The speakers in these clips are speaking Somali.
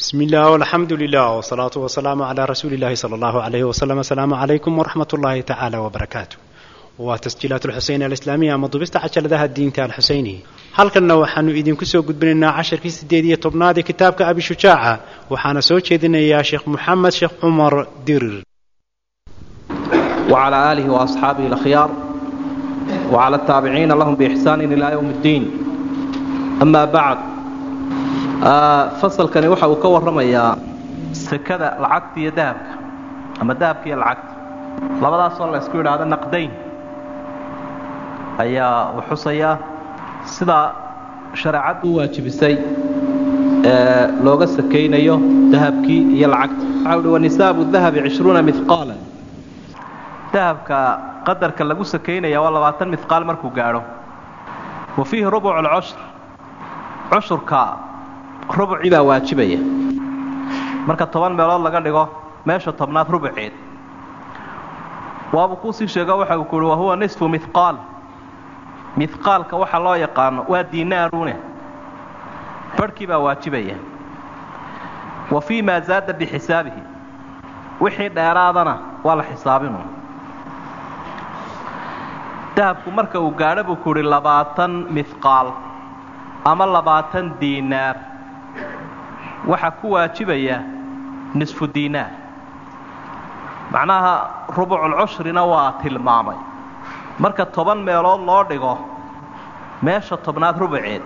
بسم الله والحمد لله والصلاة والسلام على رسول الله صلى الله عليه وسلم السلام عليكم ورحمة الله تعالى وبركاته وتسجيلات الحسين الإسلامية مضبست عشر ذا الدين تاع الحسيني halkanna waxaanu idinku soo gudbinaynaa casharkii sideed iyo tobnaad ee kitaabka abi shujaaca waxaana soo jeedinayaa sheekh moxamed sheekh cumar dirir وعلى آله وأصحابه الأخيار وعلى التابعين لهم بإحسان إلى يوم الدين أما بعد fasalkani waxa uu ka warramayaa sekada lacagta iyo dahabka ama dahabka iyo lacagta labadaasoo la isku yidhaahdo naqdayn ayaa uu xusayaa sidaa shareecaddu u waajibisay ee looga sakaynayo dahabkii iyo lacagta waxa uhi wanisaabu dahabi cishruuna mihqaalan dahabka qadarka lagu sakaynaya waa labaatan mihqaal markuu gaadho wa fiihi rubuc alcushr cushurka rubucii baa waajibaya marka toban meelood laga dhigo meesha tobnaad rubuceed waabuu kuusii sheego waxa uu kuhi wahuwa nisfu mihqaal mihqaalka waxa loo yaqaano waa diinaarune barhkii baa waajibaya wa fii maa zaada bixisaabihi wixii dheeraadana waa la xisaabinu dahabku marka uu gaadho buu ku uhi labaatan mihqaal ama labaatan diinaar waxaa ku waajibaya nisfu diinaar macnaha rubuculcushrina waa tilmaamay marka toban meelood loo dhigo meesha tobnaad rubuceed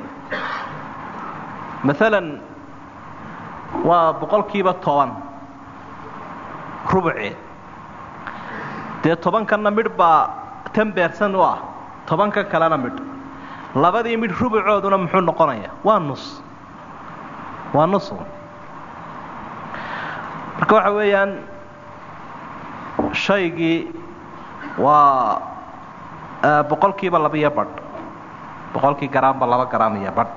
maalan waa boqolkiiba toban rubuceed dee tobankanna midh baa tan beersan u ah tobanka kalena midh labadii midh rubucooduna muxuu noqonayaa waa nus waa nusu marka waxa weeyaan shaygii waa boqolkiiba laba-iyo badh boqolkii garaamba laba garaam iyo badh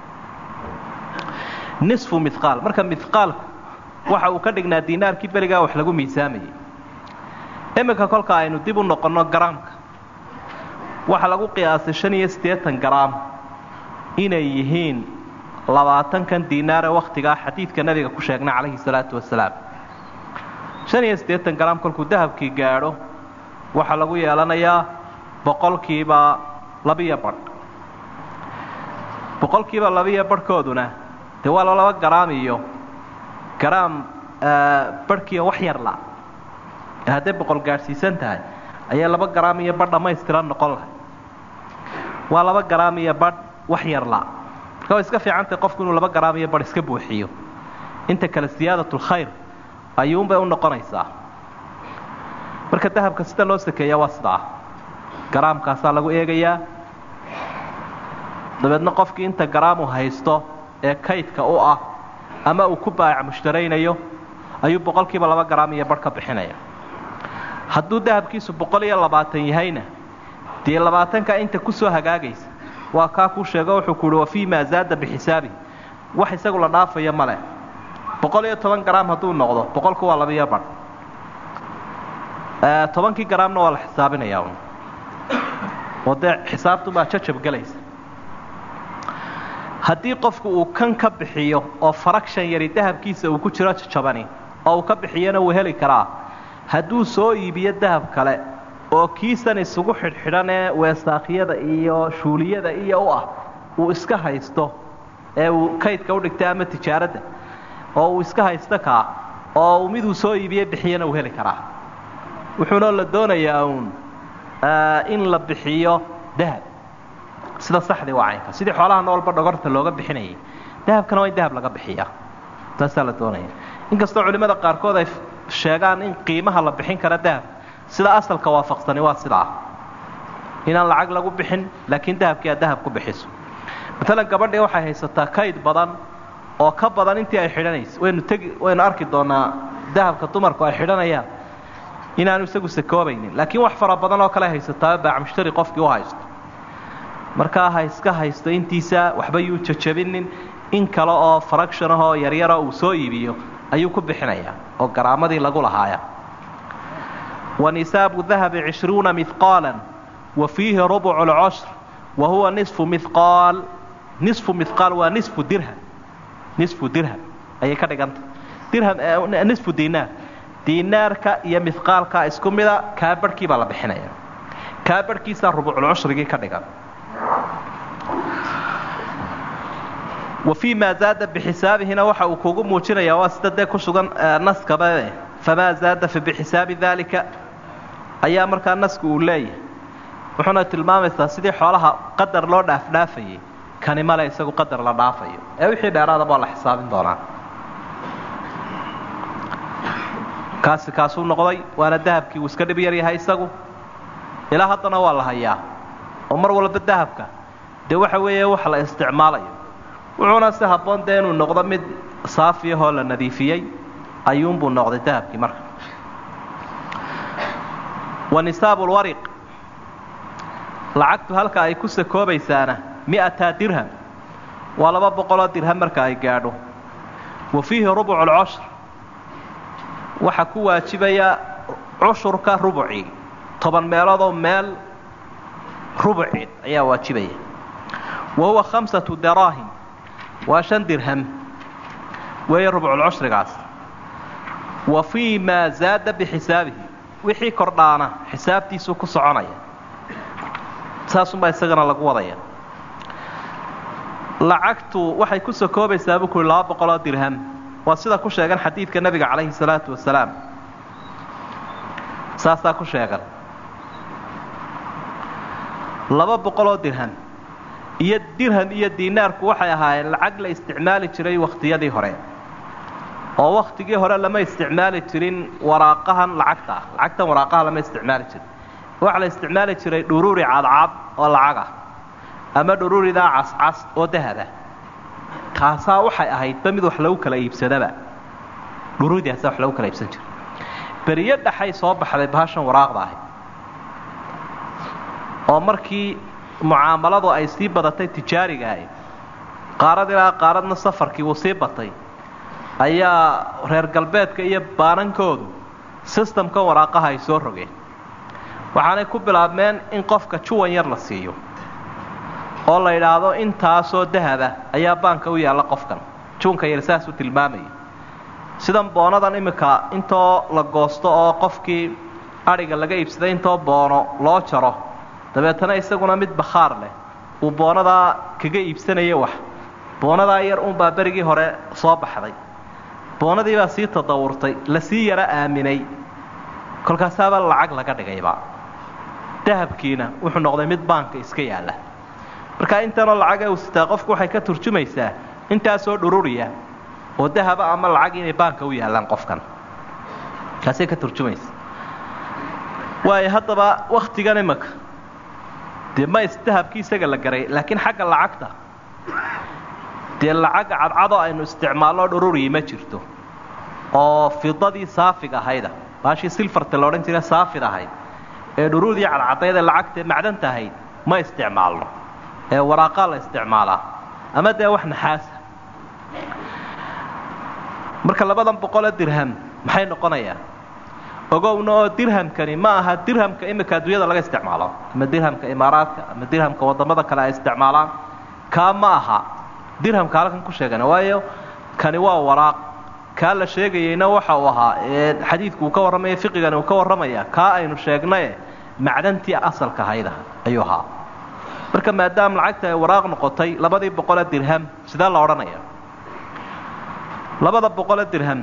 nisfu mihqaal marka mihqaalku waxa uu ka dhignaa diinaarkii berigaa wax lagu miisaamayay iminka kolka aynu dib u noqonno garaamka waxaa lagu qiyaasay shan iyo siddeetan garaam inay yihiin labaatankan diinaar ee wakhtigaa xadiidka nabiga ku sheegnay calayhi salaatu wasalaam shan iyo siddeetan garaam kolkuu dahabkii gaadho waxaa lagu yeelanayaa boqolkiiba labiyo badh boqolkiiba labiyo badhkooduna dee waa laba garaam iyo garaam badhkiiyo wax yarla ee hadday boqol gaadhsiisan tahay ayaa laba garaam iyo badh dhammaystiran noqon lahay waa laba garaam iyo badh wax yarla marka way iska fiicantahay qofku inuu laba garaam iyo badh iska buuxiyo inta kale siyaadatulkhayr ayuunbay u noqonaysaa marka dahabka sida loo sakeeya waa sidaa garaamkaasaa lagu eegayaa dabeedna qofkii inta garaamu haysto ee kaydka u ah ama uu ku baayac mushtaraynayo ayuu boqolkiiba laba garaam iyo badh ka bixinaya hadduu dahabkiisu boqol iyo labaatan yahayna dee labaatanka inta ku soo hagaagaysa waa kaa kuu sheego wuxuu ku uhi wa fii maa zaada bixisaabihi wax isagu la dhaafaya ma leh boqol iyo toban garaam hadduu noqdo boqolku waa labiyo badh tobankii garaamna waa la xisaabinayaa un oo dee xisaabtubaa jajabgelaysa haddii qofku uu kan ka bixiyo oo faragshan yari dahabkiisa uu ku jiro jajabani oo uu ka bixiyana wuu heli karaa hadduu soo iibiyo dahab kale oo kiisan isugu xidhxidhan ee weesaakhiyada iyo shuuliyada iyo u ah uu iska haysto ee uu kaydka u dhigtay ama tijaaradda oo uu iska haysto kaa oo uu miduu soo iibiye bixiyana uu heli karaa wuxuuna la doonayaa uun in la bixiyo dahab sida saxdii waa caynka sidii xoolaha noolba dhogorta looga bixinayay dahabkana waa in dahab laga bixiyaa taasaa la doonaya inkastoo culimmada qaarkood ay sheegaan in qiimaha la bixin kara dahab sida asalka waafaqsani waa sidaa inaan lacag lagu bixin laakiin dahabkii aad dahab ku bixiso maalan gabadhii waxay haysataa kayd badan oo ka badan intii ay xidhanayso waynu tegi waynu arki doonaa dahabka dumarku ay xidhanayaan inaanu isagu sakoobaynin laakiin wax fara badan oo kale haysataa baac mushtari qofkii u haysto markaa ha iska haysto intiisa waxba yuu jajabinin in kale oo faragshan ahoo yaryara uu soo iibiyo ayuu ku bixinayaa oo garaamadii lagu lahaaya wanisaabu dahabi cishruuna mihqaala wa fiihi rubucu alcushr wa huwa nisfu mihqaal nisfu mihqaal waa nisfu dirham nisfu dirham ayay ka dhiganta dirham nisfu dinaar dinaarka iyo mihqaalka isku mida kaa barhkii baa la bixinaya kaa barhkiisaa rubuculcushrigii ka dhigan wa fii maa zaada bixisaabihiina waxa uu kugu muujinayaa waa sida dee ku sugan naskaba famaa zaada fa bixisaabi daalika ayaa markaa nasku uu leeyahay wuxuuna tilmaamaysaa sidii xoolaha qadar loo dhaafdhaafayay kani male isagu qadar la dhaafayo ee wixii dheeraadaba waa la xisaabin doonaa kaasi kaasuu noqday waana dahabkii uu iska dhib yar yahay isagu ilaa haddana waa la hayaa oo mar walba dahabka dee waxa weeye wax la isticmaalayo wuxuuna si habboon dee inuu noqdo mid saafiyahoo la nadiifiyey ayuunbuu noqday dahabkii marka wa nisaabu lwariq lacagtu halka ay ku sakoobaysaana mi'ataa dirham waa laba boqoloo dirham marka ay gaadho wa fiihi rubucu lcushr waxaa ku waajibaya cushurka rubucii toban meeloodoo meel rubuceed ayaa waajibaya wa huwa khamsatu daraahim waa shan dirham weeye rubculcushrigaas wa fii maa zaada bixisaabihi wixii kordhaana xisaabtiisuu ku soconaya saasunbaa isagana lagu wadaya lacagtu waxay ku sakoobaysaa buu kuhi laba boqoloo dirham waa sida ku sheegan xadiidka nebiga calayhi salaatu wasalaam saasaa ku sheegan laba boqoloo dirham iyo dirham iyo diinaarku waxay ahaayeen lacag la isticmaali jiray wakhtiyadii hore oo wakhtigii hore lama isticmaali jirin waraaqahan lacagta ah lacagtan waraaqaha lama isticmaali jirin waxaa la isticmaali jiray dhuruuri cadcad oo lacagah ama dhuruuridaa cascas oo dahaba kaasaa waxay ahaydba mid wax lagu kala iibsadaba dhuruuridaasa wax lagu kala iibsan jira beriyo dhaxay soo baxday bahashan waraaqda ahayd oo markii mucaamaladu ay sii badatay tijaariga ahayd qaarad ilaa qaaradna safarkii uu sii batay ayaa reer galbeedka iyo baanankoodu sistamkan waraaqaha ay soo rogeen waxaanay ku bilaabmeen in qofka juwan yar la siiyo oo la yidhaahdo intaasoo dahaba ayaa baanka u yaalla qofkan juunka yar saasuu tilmaamaya sidan boonadan iminka intoo la goosto oo qofkii adhiga laga iibsaday intoo boono loo jaro dabeetana isaguna mid bakhaar leh uu boonadaa kaga iibsanaya wax boonadaa yar uunbaa berigii hore soo baxday boonadii baa sii tadawurtay lasii yaro aaminay kolkaasaaba lacag laga dhigayba dahabkiina wuxuu noqday mid baanka iska yaalla markaa intanoo lacaga uu sitaa qofku waxay ka turjumaysaa intaasoo dhururiya oo dahaba ama lacag inay baanka u yaallaan qofkan kaasay ka turjumaysa waayo haddaba wakhtigan imanka dee ma isdahabkii isaga la garay laakiin xagga lacagta dee lacagga cadcadoo aynu isticmaalno dhururiyi ma jirto oo fidadii saafig ahayda baashii silfarta la odhan jira saafid ahayd ee dhuruudii cadcadayd ee lacagtae macdanta ahayd ma isticmaalno ee waraaqaa la isticmaalaa ama dee wax naxaasa marka labadan boqoloo dirham maxay noqonayaan ogowna oo dirhamkani ma aha dirhamka iminka adduunyada laga isticmaalo ama dirhamka imaaraadka ama dirhamka waddamada kale ay isticmaalaan kaa ma aha dirhamka halkan ku sheegana waayo kani waa waraaq kaa la sheegayeyna waxa uu ahaa ee xadiidku uu ka warramaya fiqigani uu ka warramaya kaa aynu sheegnaye macdantii asalka hayda ayuu ahaa marka maadaama lacagta ay waraaq noqotay labadii boqole dirham sidee la odhanaya labada boqole dirham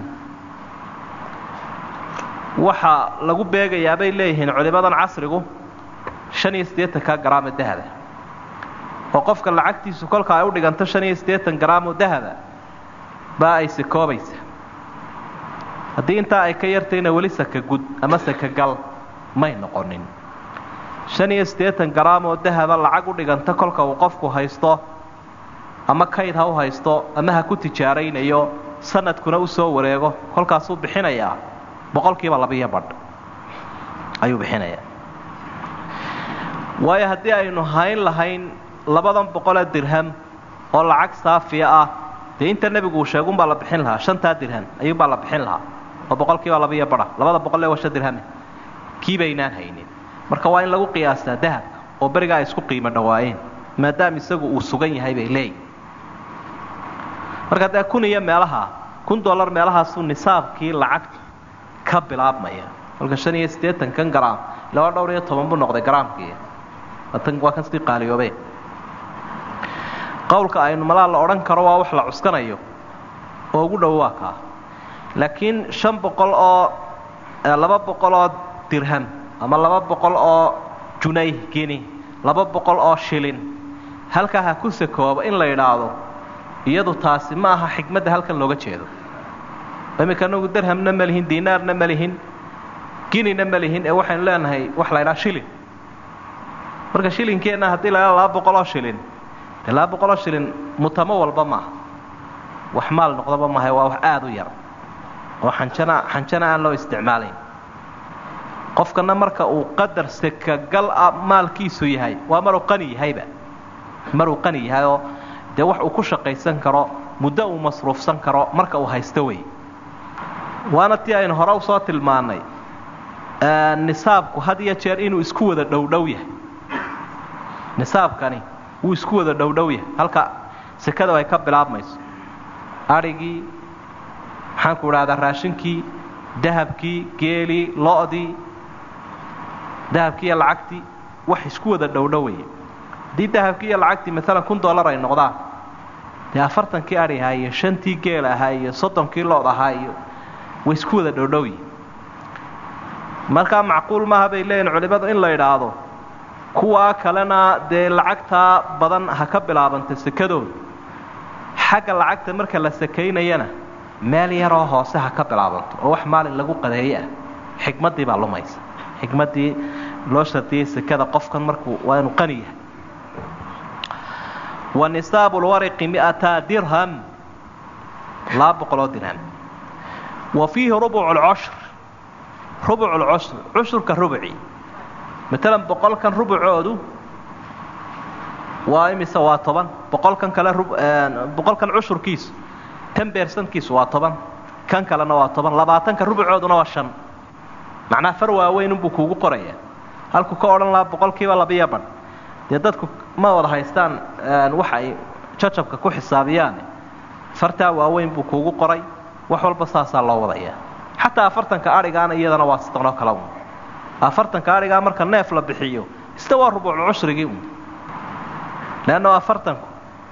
waxaa lagu beegayaa bay leeyihiin culimadan casrigu shan iyo siddeetanka garaamo dahaba oo qofka lacagtiisu kolka ay u dhiganto shan iyo siddeetan garaamoo dahaba baa ay sakoobaysa haddii intaa ay ka yartayna weli saka gud ama sakagal may noqonin shan iyo siddeetan garaam oo dahaba lacag u dhiganta kolka uu qofku haysto ama kayd ha u haysto ama ha ku tijaaraynayo sanadkuna u soo wareego kolkaasuu bixinayaa boqolkiiba labiyo badh ayuu bixinayaa waayo haddii aynu hayn lahayn labadan boqolee dirham oo lacag saafiya ah dee inta nebigu uu sheegunbaa la bixin lahaa shantaa dirham ayuunbaa la bixin lahaa oo boqolkiiba labiyo badha labada boqol ee waa shan dirhame kii baynaan haynin marka waa in lagu qiyaastaa dahabka oo berigaa ay isku qiimo dhawaayeen maadaama isagu uu sugan yahay bay leeyihin marka dee kun iyo meelaha kun dollar meelahaasuu nisaabkii lacagta ka bilaabmaya kolka shan iyo siddeetan kan garaam ilaa dhowr iyo toban buu noqday garaamkii waa kan sii qaaliyoobe qowlka aynu malaa la odhan karo waa wax la cuskanayo oo ugu dhow waa kaa laakiin shan boqol oo laba boqol oo dirham ama laba boqol oo junay gini laba boqol oo shilin halkaa ha ku sakoobo in la yidhaahdo iyadu taasi ma aha xikmadda halkan looga jeedo iminka anagu dirhamna ma lihin diinaarna ma lihin ginina ma lihin ee waxaynu leenahay wax la ydhaha shilin marka shilinkeenna haddii la ydhaha laba boqol oo shilin dee laba boqol oo shilin mutamo walba maaha wax maal noqdaba maaha waa wax aada u yar oo xanjana xanjana aan loo isticmaalayn qofkana marka uu qadar sekagal a maalkiisu yahay waa maruu qani yahayba maruu qani yahay oo dee wax uu ku shaqaysan karo muddo uu masruufsan karo marka uu haysto wey waana tii aynu hore usoo tilmaannay nisaabku had iyo jeer inuu isku wada dhowdhow yahay nisaabkani wuu isku wada dhowdhow yahay halka sekada ay ka bilaabmayso adhigii maxaanku idhahdaa raashinkii dahabkii geelii lo-dii dahabkii iyo lacagtii wax isku wada dhowdhowaya haddii dahabkii iyo lacagtii maalan kun dollar ay noqdaan dee afartankii adhi ahaa iyo shantii geel ahaa iyo soddonkii lood ahaa iyo way isku wada dhowdhowyi markaa macquul maaha bay leeyihin culimmadu in la idhaahdo kuwaa kalena dee lacagtaa badan ha ka bilaabanta sekadooda xagga lacagta marka la sakaynayana meel yaroo hoose ha ka bilaabanto oo wax maalin lagu qadeeye ah xikmaddii baa lumaysa xikmaddii loo shardiyey sekada qofkan markuu waa inuu qani yahay wa nisaabu lwariqi mi'ata dirham laba boqoloo dirham wa fiihi rubucu lcushr rubucu lcushr cushurka rubuci maalan boqolkan rubucoodu waa imise waa toban boqolkan kale boqolkan cushurkiisu tan beersankiisu waa toban kan kalena waa toban labaatanka rubucooduna waa shan macnaha far waaweyn unbuu kuugu qoraya halkuu ka odhan lahaa boqolkiiba labiyo badh dee dadku ma wada haystaan waxa ay jacabka ku xisaabiyaan fartaa waaweyn buu kuugu qoray wax walba saasaa loo wadayaa xataa afartanka adhigaana iyadana waa sidanoo kale un afartanka adhigaa marka neef la bixiyo ista waa rubuucu cushrigii un leanna afartanku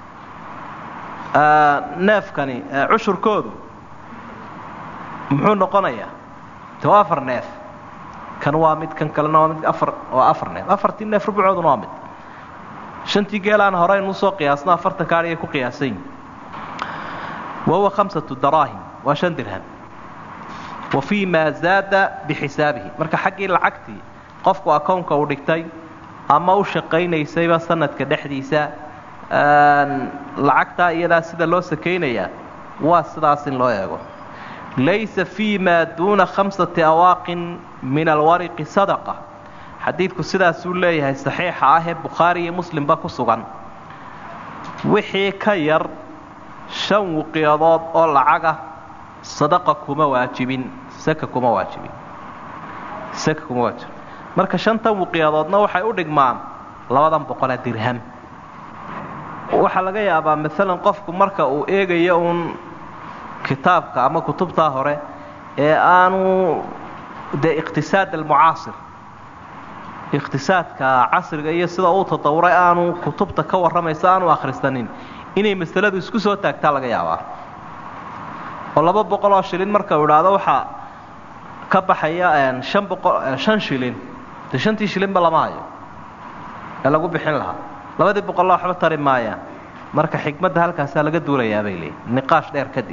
neefkani cushurkoodu muxuu noqonayaa de waa afar neef kan waa mid kan kalena waa mid afar waa afar neef afartii neef rubucooduna waa mid shantii geelaan horeynu usoo qiyaasno afartanka adhigay ku qiyaasan yihin wahuwa khamsatu daraahim waa shan dirham wa fii maa zaada bixisaabihi marka xaggii lacagtii qofku akownka uu dhigtay ama u shaqaynaysayba sanadka dhexdiisa lacagtaa iyadaa sida loo sakaynayaa waa sidaas in loo eego laysa fii maa duuna khamsati awaaqin min alwariqi sadaqa xadiidku sidaasuu leeyahay saxiixa ah ee bukhaari iyo muslimba ku sugan wixii ka yar shan wuqiyadood oo lacagah sadaqa kuma waajibin saka kuma waajibin saka kuma waajibin marka shantan wuqiyadoodna waxay u dhigmaan labadan boqolee dirham waxaa laga yaabaa maalan qofku marka uu eegayo uun kitaabka ama kutubtaa hore ee aanu dee iqtisaad almucaasir iqtisaadka casriga iyo sida uu tadawuray aanu kutubta ka warramaysa aanu akhrisanin inay masaladu isku soo taagtaa laga yaabaa oo laba boqol oo shilin marka uu idhaahdo waxaa ka baxaya shan boqol shan shilin dee shantii shilinba lama hayo ee lagu bixin lahaa labadii boqolla waxba tari maayaan marka xikmadda halkaasaa laga duulayaa bay leeyiin niqaash dheer kadib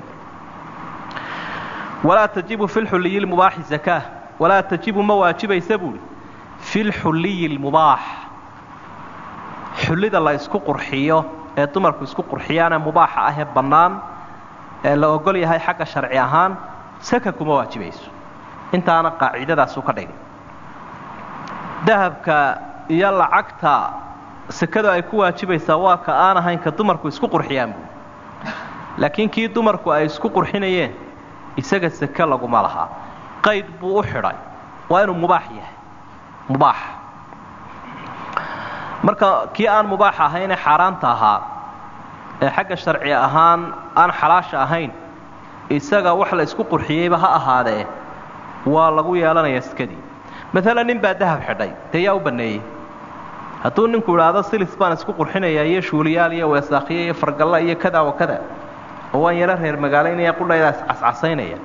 walaa tajibu fi lxuliyi lmubaaxi zakaa walaa tajibu ma waajibaysa buuhi fi lxuliyi lmubaax xullida la isku qurxiyo ee dumarku isku qurxiyaane mubaaxa ah ee bannaan ee la ogol yahay xagga sharci ahaan saka kuma waajibayso intaana qaacidadaasu ka dhigay dahabka iyo lacagta sekadu ay ku waajibaysaa waa ka aan ahayn ka dumarku isku qurxiyaan buui laakiin kii dumarku ay isku qurxinayeen isaga seke laguma lahaa qayd buu u xidhay waa inuu mubaax yahay mubaax marka kii aan mubaax ahaynee xaaraanta ahaa ee xagga sharci ahaan aan xalaasha ahayn isaga wax la isku qurxiyeyba ha ahaadee waa lagu yeelanayaa sekadii maalan nin baa dahab xidhay dee yaa u banneeyey hadduu ninku idhaahdo silis baan isku qurxinayaa iyo shuuliyaal iyo weesaakhiyo iyo fargalla iyo kada wa kada oo waan yaro reer magaalaynaya qudhaydaas cascasaynaya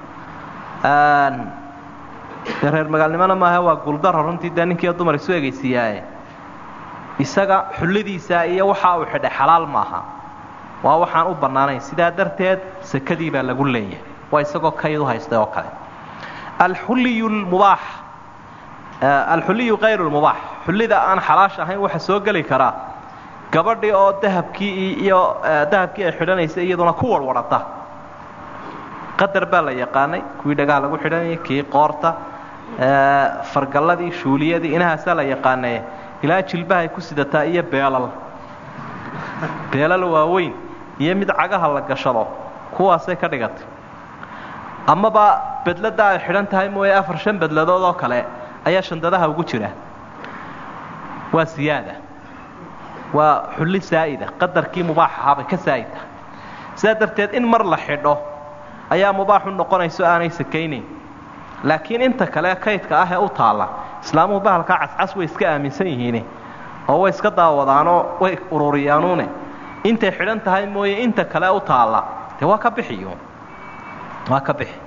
dee reer magaalnimona maaha waa guuldaro runtii dee ninkiiyo dumar isu egaysiiyaaye isaga xullidiisa iyo waxa uu xidhay xalaal maaha waa waxaan u bannaanayn sidaa darteed sekadii baa lagu leeyahay waa isagoo kayd u haystay oo kale alxulliyu lmubaax alxulliyu kayru lmubaax xullida aan xalaash ahayn waxa soo geli karaa gabadhii oo dahabkii iyo dahabkii ay xidhanaysay iyaduna ku warwarhata qadar baa la yaqaanay kuwii dhagaha lagu xidhanayay kii qoorta fargalladii shuuliyadii inahaasaa la yaqaanay ilaa jilbahay ku sidataa iyo beelal beelal waaweyn iyo mid cagaha la gashado kuwaasay ka dhigatay amaba bedladda ay xidhan tahay mooye afar shan bedladood oo kale ayaa shandadaha ugu jira waa siyaada waa xulli saa'ida qadarkii mubaax ahaabay ka saa'id tahay sidaa darteed in mar la xidho ayaa mubaaxu noqonayso aanay sakaynayn laakiin inta kale kaydka ah ee u taalla islaamuhu bahalkaa cascas way iska aaminsan yihiine oo way iska daawadaanoo way ururiyaanuune intay xidhan tahay mooye inta kale u taalla dee waa ka bixiyo waa ka bixi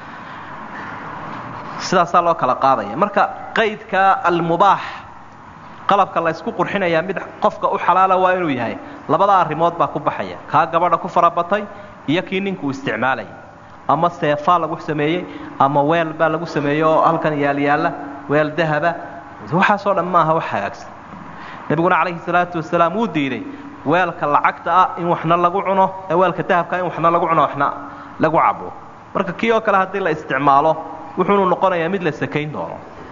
sidaasaa loo kala qaadaya marka qaydka almubaax qalabka la ysku qurxinayaa mid qofka u xalaala waa inuu yahay labada arrimood baa ku baxaya kaa gabadha ku farabatay iyo kii ninkuu isticmaalaya ama seefaa lagu sameeyey ama weel baa lagu sameeyey oo halkan yaalyaalla weel dahaba waxaasoo dhan maaha wax hagaagsan nebiguna calayhi salaatu wasalaam wuu diiday weelka lacagta ah in waxna lagu cuno ee weelka dahabka in waxna lagu cuno waxna lagu cabo marka kii oo kale haddii la isticmaalo wuxuunu noqonayaa mid la sakayn doono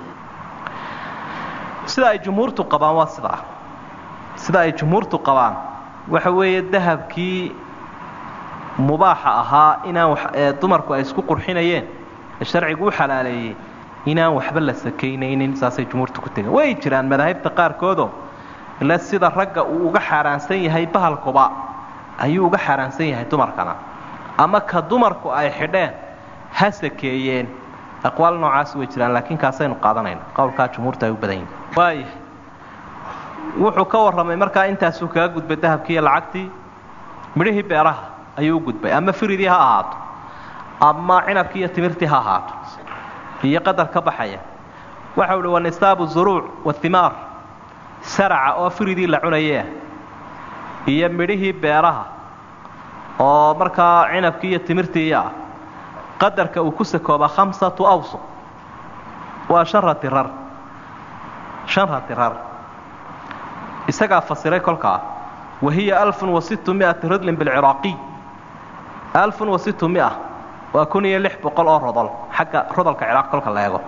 sida ay jumhuurtu qabaan waa sidaa sida ay jumhuurtu qabaan waxa weeye dahabkii mubaaxa ahaa inaan dumarku ay isku qurxinayeen ee sharcigu u xalaaleeyey inaan waxba la sakaynaynin saasay jumhuurtu ku tegeen way jiraan madaahibta qaarkoodoo ile sida ragga uu uga xaaraansan yahay bahalkuba ayuu uga xaaraansan yahay dumarkana ama ka dumarku ay xidheen ha sakeeyeen aqwaal noocaas way jiraan laakiin kaasaynu qaadanayna qowlkaa jumhuurta ay u badan yihin waaya wuxuu ka warramay markaa intaasuu kaga gudbay dahabkii iyo lacagtii midhihii beeraha ayuu u gudbay ama firidii ha ahaato ama cinabkii iyo timirtii ha ahaato iyo qadar ka baxaya waxau uhi wanisaabu zuruuc wahimaar saraca oo firidii la cunayeah iyo midhihii beeraha oo markaa cinabkii iyo timirtiiya ah qadarka uu ku sakoobaa khamsatu awsuq waa shan ratirar shan ratirar isagaa fasiray kolkaa wa hiya alfun wa sittu mi'ati ridlin bilciraaqiy alfun wa sittu mia waa kun iyo lix boqol oo rodol xagga rodolka ciraaq kolka la eego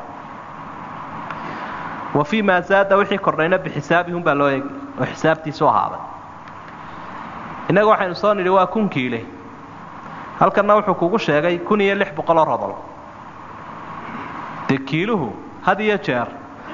wa fii maa zaada wixii kordhayna bixisaabihi umbaa loo eegi oo xisaabtiisu ahaaday innaga waxaynu soo nidhi waa kun kiile halkanna wuxuu kugu sheegay kun iyo lix boqoloo rodol dee kiiluhu had iyo jeer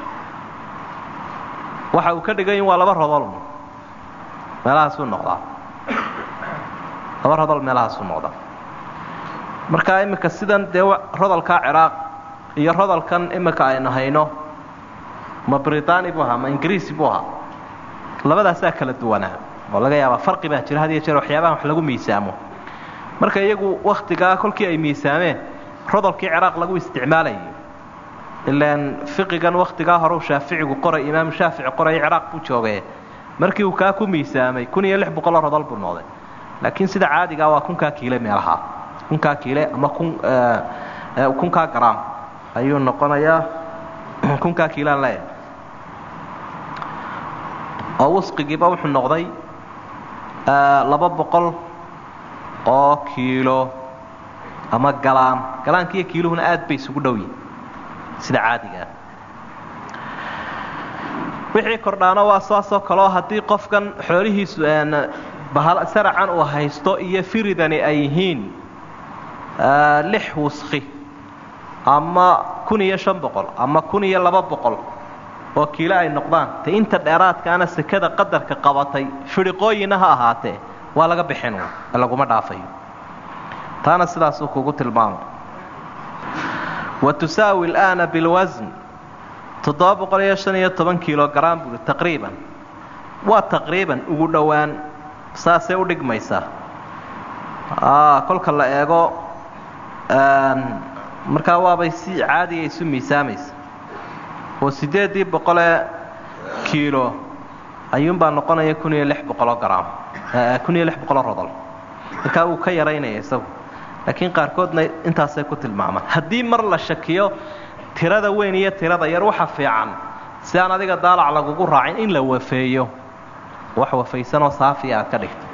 waxa uu ka dhigan yihin waa laba rodol meelahaasuu noqdaa laba rodol meelahaasuu noqdaa markaa iminka sidan dee rodolkaa ciraaq iyo rodolkan iminka aynu hayno ma britani buu ahaa ma ingiriisi buu ahaa labadaasaa kala duwanaa oo laga yaabaa farqi baa jira had iyo jeer waxyaabahan wax lagu miisaamo marka iyagu wakhtigaa kolkii ay miisaameen rodolkii ciraaq lagu isticmaalayay ilaan fiqigan wakhtigaa hore uu shaaficigu qoray imaamu shaafici qoray ciraaq buu joogee markii uu kaa ku miisaamay kun iyo lix boqoloo rodol buu noqday laakiin sida caadigaa waa kunkaa kiile meelaha kunkaa kiile ama kun kunkaa garaam ayuu noqonayaa kunkaa kiilaan leeyahay oo wasqigiiba wuxuu noqday laba boqol oo kiilo ama galaan galaanka iyo kiiluhuna aad bay isugu dhow yihin sida caadigaa wixii kordhaana waa saasoo kaleo haddii qofkan xoolihiisu saracan uu haysto iyo firidani ay yihiin lix wuski ama kun iyo shan boqol ama kun iyo laba boqol oo kiilo ay noqdaan te inta dheeraadkaana sekada qadarka qabatay fidhiqooyina ha ahaatee waa laga bixin laguma dhaafayo taana sidaasuu kugu tilmaamay wa tusaawi alaana bilwasn toddoba boqol iyo shan iyo toban kilogaram buuri taqriiban waa taqriiban ugu dhowaan saasay u dhigmaysaa kolka la eego markaa waabay si caadiga isu miisaamaysa oo siddeeddii boqolee kiilo ayuunbaa noqonaya kun iyo lix boqoloo garaam kun iyo lix boqoloo rodol markaa wuu ka yaraynaya isagu laakiin qaarkoodna intaasay ku tilmaamaan haddii mar la shakiyo tirada weyn iyo tirada yar waxa fiican si aan adiga daalac lagugu raacin in la wafeeyo wax wafaysanoo saafiya aad ka dhigto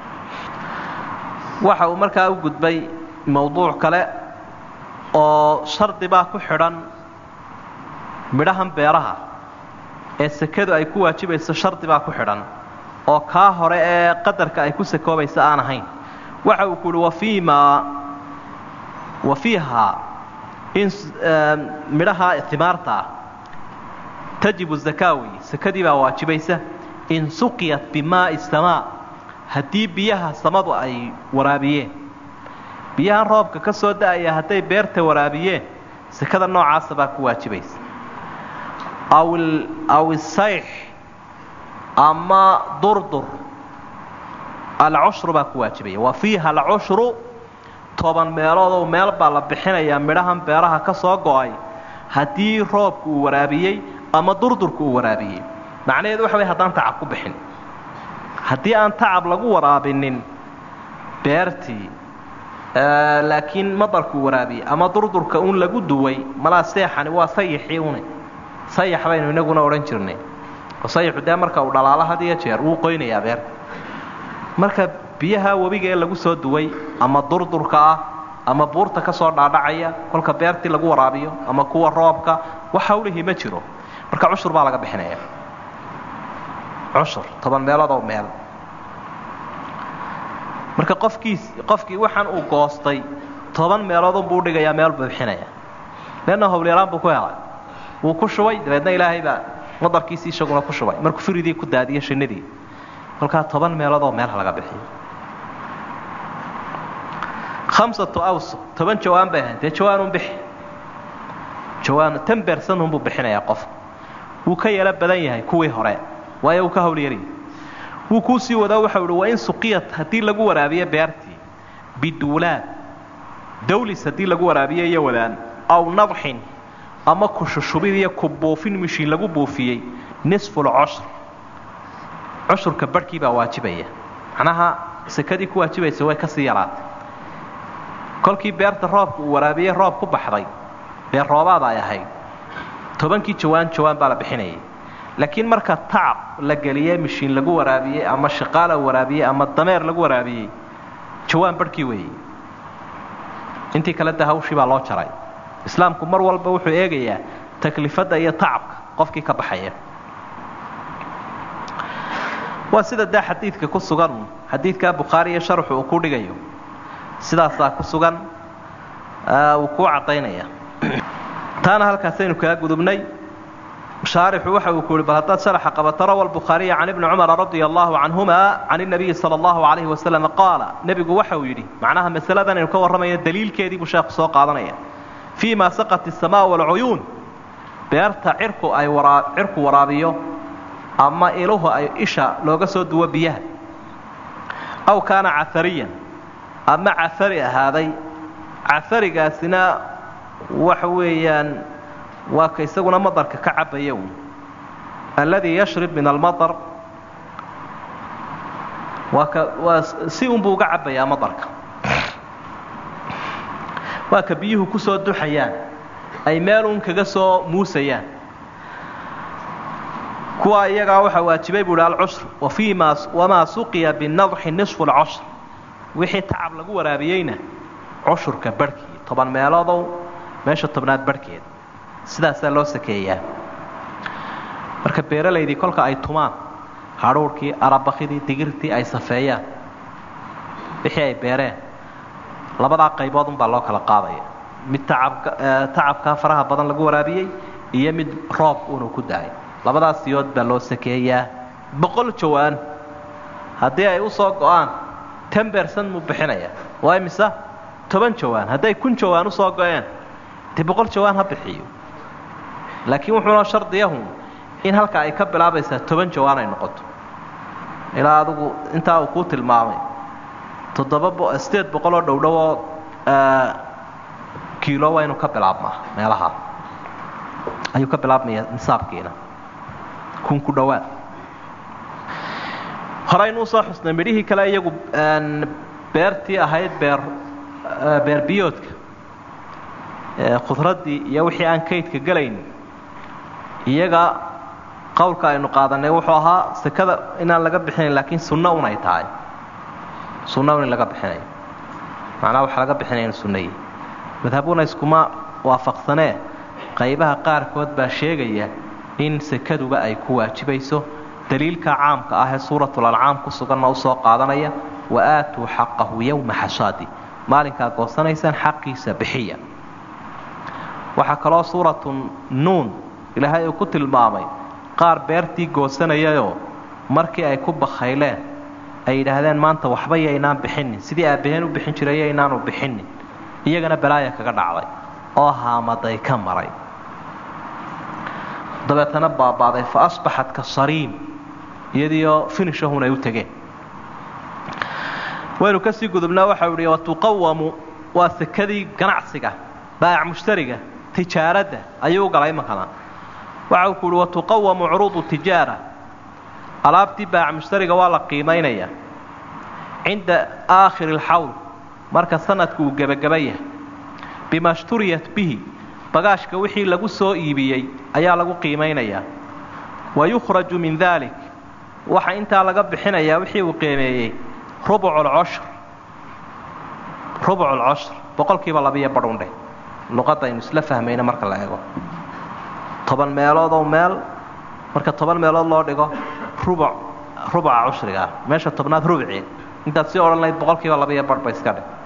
waxa uu markaa u gudbay mawduuc kale oo shardi baa ku xidhan midhahan beeraha ee sekadu ay ku waajibayso shardi baa ku xidhan oo kaa hore ee qadarka ay ku sakoobaysa aan ahayn waxa uu ku uhi wafiima wa fiihaa in midhaha timaarta ah tajibu zakaawi sakadii baa waajibaysa in suqiyat bimaa'i samaa haddii biyaha samadu ay waraabiyeen biyahan roobka ka soo da'aya hadday beerta waraabiyeen sakada noocaasa baa ku waajibaysa aw isayx ama durdur alcushru baa ku waajibaya wa fiiha alcushru toban meeloodoo meel baa la bixinayaa midhahan beeraha ka soo go'ay haddii roobku uu waraabiyey ama durdurku uu waraabiyey macnaheedu waxa way haddaan tacab ku bixin haddii aan tacab lagu waraabinin beertii laakiin madarkuu waraabiyey ama durdurka un lagu duway malaa seexani waa sayixii une sayax baynu inaguna odhan jirnay oo sayaxu dee marka uu dhalaalo had iyo jeer wuu qoynayaa beerta marka biyaha webiga ee lagu soo duway ama durdurka ah ama buurta ka soo dhaadhacaya kolka beertii lagu waraabiyo ama kuwa roobka wax hawlihii ma jiro marka cushur baa laga bixinaya cushur toban meeloodoo meel marka qofkiis qofkii waxaan uu goostay toban meeloodunbuu udhigayaa meel buu bixinaya leanna howlyaraan buu ku helay wuu ku shubay dabeedna ilaahay baa madarkiisii isaguna ku shubay markuu firidii ku daadiyo shinnidii kolkaa toban meeloodoo meelha laga bixiyo hamsatu awso toban jawaan bay ahayd dee jawaanun bixi jawaan tan beersanunbuu bixinayaa qofka wuu ka yeelo badan yahay kuwii hore waayo wuu ka howlyaryahy wuu kuu sii wadaa waxau ihi wain suqiyat haddii lagu waraabiyo beertii biduulaad dawlis haddii lagu waraabiyo iyo wadaan aw nadxin ama kushushubid iyo ku buufin mishiin lagu buufiyey nisfulcushr cushurka barhkii baa waajibaya macnaha sekadii ku waajibaysa way ka sii yaraatay kolkii beerta roobka uu waraabiyey roob ku baxday beer roobaada ay ahayd tobankii jawaan jawaan baa la bixinayay laakiin marka tacab la geliyey mishiin lagu waraabiyey ama shaqaala waraabiyey ama dameer lagu waraabiyey jawaan barhkii weeyey intii kale de hawshii baa loo jaray islaamku mar walba wuxuu eegayaa taklifadda iyo tacabka qofkii ka baxaya waa sida dee xadiidka ku sugan xadiidkaa bukhaari iyo sharxu uu ku dhigayo sidaasaa ku sugan uu kuu caddaynaya taana halkaasaynu kaga gudubnay shaarixu waxa uu ku yihi bal haddaad sharaxa qabato rawa albukhaariya can ibni cumara radia allahu canhuma can inabiyi sala allahu calayhi wasalam qaala nebigu waxa uu yidhi macnaha masaladan aynu ka warramayna daliilkeedii buu sheekhu soo qaadanaya fii ma saqat asamaa walcuyuun beerta cirku ay waraa cirku waraabiyo ama iluhu ay isha looga soo duwo biyaha aw kaana cafariyan ama cafari ahaaday cafarigaasina waxa weeyaan waa ka isaguna madarka ka cabaya un alladii yashrib min almaطar waa ka waa si unbuu uga cabayaa madarka waa ka biyuhu ku soo duxayaan ay meel un kaga soo muusayaan kuwa iyagaa waxaa waajibay buu hi alcushru wa fii ma wamaa suqiya binadxi nisfu اlcushr wixii tacab lagu waraabiyeyna cushurka barhkii toban meeloodow meesha tobnaad barhkeed sidaasaa loo sakeeyaa marka beeralaydii kolka ay tumaan hadhuurhkii arabakidii digirtii ay safeeyaan wixii ay beereen labadaa qaybood unbaa loo kala qaadaya mid tacabka tacabkaa faraha badan lagu waraabiyey iyo mid roob unuu ku dahay labadaas siyood baa loo sakeeyaa boqol jawaan haddii ay u soo go-aan ten bercent muu bixinayaa waa imisa toban jawaan hadday kun jawaan usoo go-een dee boqol jawaan ha bixiyo laakiin wuxuuna shardiyahun in halka ay ka bilaabaysaa toban jawaan ay noqoto ilaa adugu intaa uu kuu tilmaamay toddoba sideed boqoloo dhowdhowoo kiilo waa inuu ka bilaabmaa meelaha ayuu ka bilaabmaya nisaabkiina kun ku dhowaad horeynu usoo xusnay midhihii kale iyagu beertii ahayd beer beer biyoodka khudraddii iyo wixii aan kaydka gelayn iyaga qowlka aynu qaadanay wuxuu ahaa sekada inaan laga bixinayn laakiin sunno un ay tahay sunno un in laga bixinayo macnaha waxa laga bixinaya in sunnayi madhabuna iskuma waafaqsanee qaybaha qaarkood baa sheegaya in sekaduba ay ku waajibayso daliilka caamka ah ee suuratul ancaam ku suganna usoo qaadanaya wa aatuu xaqahu yowma xasaadi maalinkaa goosanaysaan xaqiisa bixiya waxaa kaloo suuratu nuun ilaahay uu ku tilmaamay qaar beertii goosanayayoo markii ay ku bakhayleen ay yidhaahdeen maanta waxba yaynaan bixinin sidii aabbaheen u bixin jiray yaynaanu bixinin iyagana balaaya kaga dhacday oo haamaday ka maray dabeetana baabaaday fa asbaxat ka sariim iyadiioo finishahun ay u tegeen waynu kasii gudubnaa waxau idhi watuqawamu waa sekadii ganacsiga baayac mushtariga tijaaradda ayuu u galay imankana waxa uu ku uhi watuqawamu curuudu tijaara alaabtii baayac mushtariga waa la qiimaynaya cinda aakhiri alxawl marka sanadku uu gebagaba yahay bima shturiyat bihi bagaashka wixii lagu soo iibiyey ayaa lagu qiimaynayaa wa yukhraju min dalik waxa intaa laga bixinayaa wixii uu qiimeeyey rubuculcoshr rubuculcoshr boqolkiiba labiyo badhundhe luqadda aynu isla fahmayna marka la eego toban meeloodoo meel marka toban meelood loo dhigo rubuc rubuca cushrigaa meesha tobnaad rubci intaad sii odhan lahayd boqolkiiba labiyo badh ba iska dhig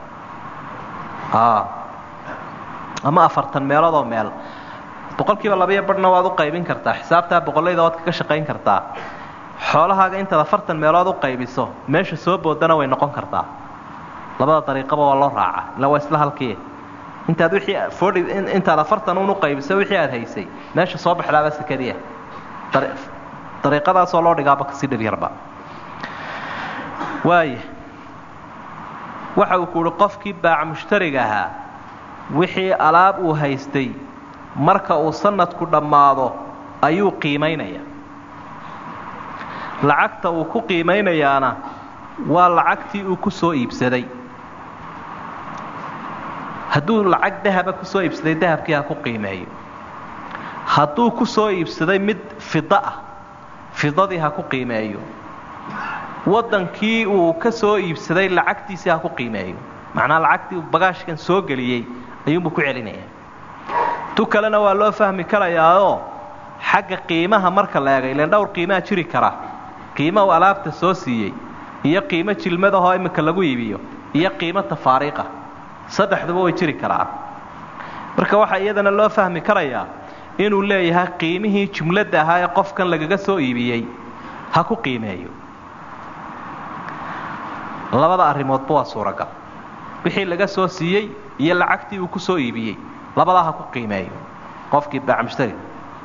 ama afartan meeloodoo meel boqolkiiba labiyo badhna waad u qaybin kartaa xisaabtaa boqollayda waad kaga shaqayn kartaa xoolahaaga intaad afartan meelood u qaybiso meesha soo boodana way noqon kartaa labada dariiqaba waa loo raaca ila waa isla halkii intaad wixii forty intaad afartan un u qaybiso wixii aad haysay meesha soo baxdaaba sekadiia dariiqadaasoo loo dhigaaba kasii dhibyarba waaya waxa uu ku uhi qofkii baac mushtariga ahaa wixii alaab uu haystay marka uu sanadku dhammaado ayuu qiimaynaya lacagta uu ku qiimaynayaana waa lacagtii uu ku soo iibsaday hadduu lacag dahaba ku soo iibsaday dahabkii ha ku qiimeeyo hadduu ku soo iibsaday mid fida ah fidadii ha ku qiimeeyo waddankii uu ka soo iibsaday lacagtiisii ha ku qiimeeyo macnaa lacagtii uu bagaashkan soo geliyey ayuunbuu ku celinaya tu kalena waa loo fahmi karayaao xagga qiimaha marka la eegay ilan dhowr qiimaa jiri kara qiima uu alaabta soo siiyey iyo qiimo jilmadahoo iminka lagu iibiyo iyo qiimo tafaariiqa saddexduba way jiri karaa marka waxaa iyadana loo fahmi karayaa inuu leeyahay qiimihii jumladda ahaa ee qofkan lagaga soo iibiyey ha ku qiimeeyo labada arrimoodba waa suuragal wixii laga soo siiyey iyo lacagtii uu ku soo iibiyey labadaa ha ku qiimeeyo qofkii baac mushtariga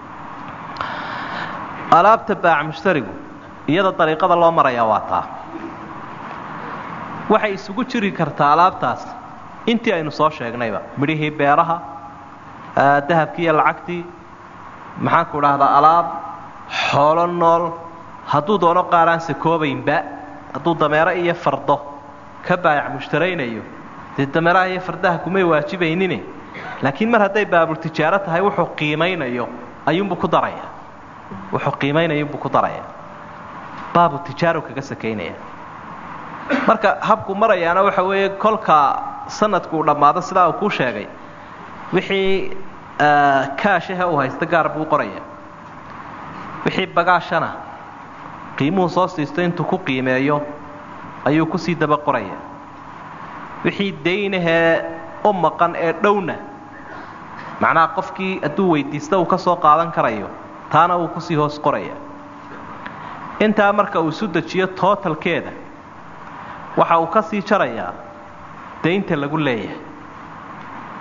alaabta baac mushtarigu iyada dariiqada loo marayaa waa taa waxay isugu jiri kartaa alaabtaas intii aynu soo sheegnayba midhihii beeraha dahabkii iyo lacagtii maxaanku dhahdaa alaab xoolo nool hadduu doono qaaraan sakoobaynba hadduu dameero iyo fardo ka baayac mushtaraynayo dee dameeraha iyo fardaha kumay waajibaynine laakiin mar hadday baabultijaaro tahay wuxuu qiimaynayo ayuunbuu ku daraya wuxuu qiimaynayuunbuu ku daraya baabu tijaaro kaga sakaynaya marka habku marayaana waxa weeye kolka sanadku uu dhammaado sidaa uu kuu sheegay wixii kaashahe uu haysta gaar buu qoraya wixii bagaashana qiimuhu soo siisto intuu ku qiimeeyo ayuu kusii daba qoraya wixii daynahee u maqan ee dhowna macnaha qofkii hadduu weydiista uu ka soo qaadan karayo taana uu kusii hoos qoraya intaa marka uu isu dejiyo tootalkeeda waxa uu ka sii jarayaa daynta lagu leeyahay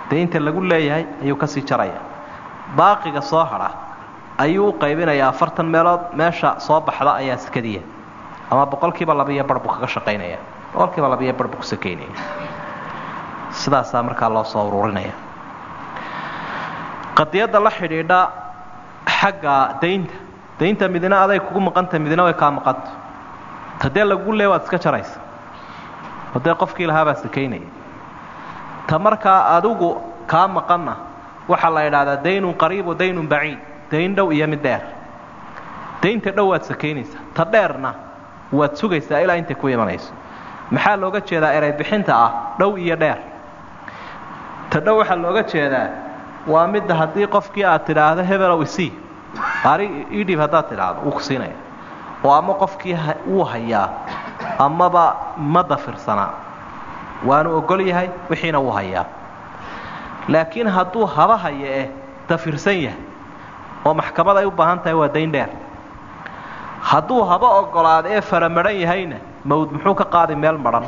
daynta lagu leeyahay ayuu kasii jaraya baaqiga soo hadha ayuu u qaybinayaa afartan meelood meesha soo baxda ayaa sakadiya ama boqolkiiba labiiyo bar buu kaga shaqaynaya boqolkiiba labiiyo bar buu ku sakaynaya sidaasaa markaa loo soo ururinaya qadiyadda la xidhiidha xagga daynta daynta midina aday kugu maqanta midina way kaa maqanta tadee lagu leey waad iska jaraysa hadee qofkii lahaabaa sakaynaya ta markaa adigu kaa maqanna waxaa la idhaahdaa daynun qariib wa daynun baciid dayn dhow iyo mid dheer daynta dhow waad sakaynaysaa ta dheerna waad sugaysaa ilaa intay ku imanayso maxaa looga jeedaa eray bixinta ah dhow iyo dheer ta dhow waxaa looga jeedaa waa midda haddii qofkii aad tidhaahdo hebelow isii qaari idhib haddaad tidhaahdo wuu ku siinaya oo ama qofkii wuu hayaa amaba ma dafirsanaa waanu ogol yahay wixiina wuu hayaa laakiin hadduu haba haya eh dafirsan yahay oo maxkamad ay u baahan tahay waa dayn dheer hadduu haba ogolaado ee faramadhan yahayna mawd muxuu ka qaadi meel madhan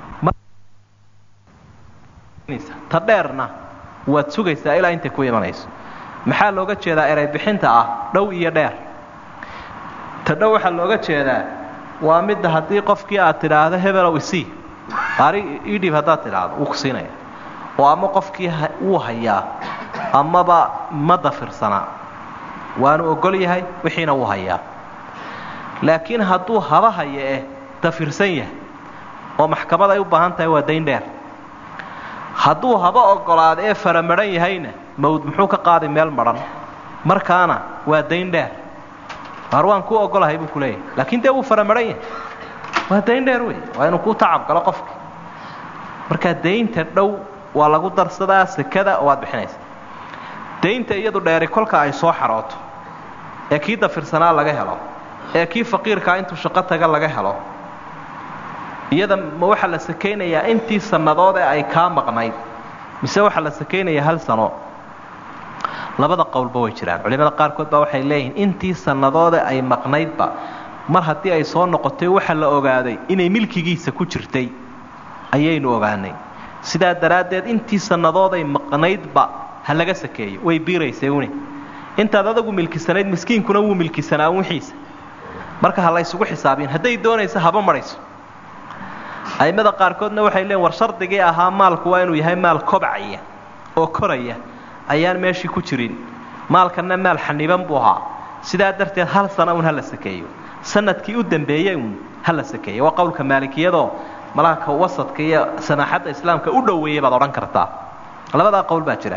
ta dheerna waad sugaysaa ilaa intay ku imanayso maxaa looga jeedaa eray bixinta ah dhow iyo dheer ta dhow waxaa looga jeedaa waa midda haddii qofkii aad tidhaahdo hebelow isii qaari idhib haddaad tidhaahdo wuu ku siinaya oo ama qofkii wuu hayaa amaba ma dafirsanaa waanu ogol yahay wixiina wuu hayaa laakiin hadduu haba haya eh dafirsan yahay oo maxkamad ay u baahan tahay waa dayn dheer hadduu haba ogolaado ee faramadhan yahayna mawd muxuu ka qaadi meel madhan markaana waa dayn dheer waar waan kuu ogolahay buu ku leeyahay laakiin dee wuu faramadhan yahay waa dayn dheer wey waa inuu kuu tacab galo qofki markaa daynta dhow waa lagu darsadaa sekada oo waad bixinaysa daynta iyadu dheeri kolka ay soo xarooto ee kii dafirsanaa laga helo ee kii faqiirkaa intuu shaqo taga laga helo iyada ma waxaa la sakaynayaa intii sannadood ee ay kaa maqnayd mise waxaa la sakaynayaa hal sano labada qowlba way jiraan culimada qaarkood baa waxay leeyihiin intii sannadoode ay maqnaydba mar haddii ay soo noqotay waxa la ogaaday inay milkigiisa ku jirtay ayaynu ogaanay sidaa daraaddeed intii sannadooday maqnaydba ha laga sakeeyo way biiraysay une intaad adagu milkisanayd miskiinkuna wuu milkisanaa wixiisa marka ha la ysugu xisaabiyin hadday doonayso haba marayso a'immada qaarkoodna waxay leeyiin war shardigii ahaa maalku waa inuu yahay maal kobcaya oo koraya ayaan meeshii ku jirin maalkanna maal xaniban buu ahaa sidaa darteed hal sana un ha la sakeeyo sanadkii u dambeeyey un ha la sakeeyo waa qowlka maalikiyadoo malaaka wasadka iyo samaaxadda islaamka u dhoweeyey baad odhan kartaa labadaa qowl baa jira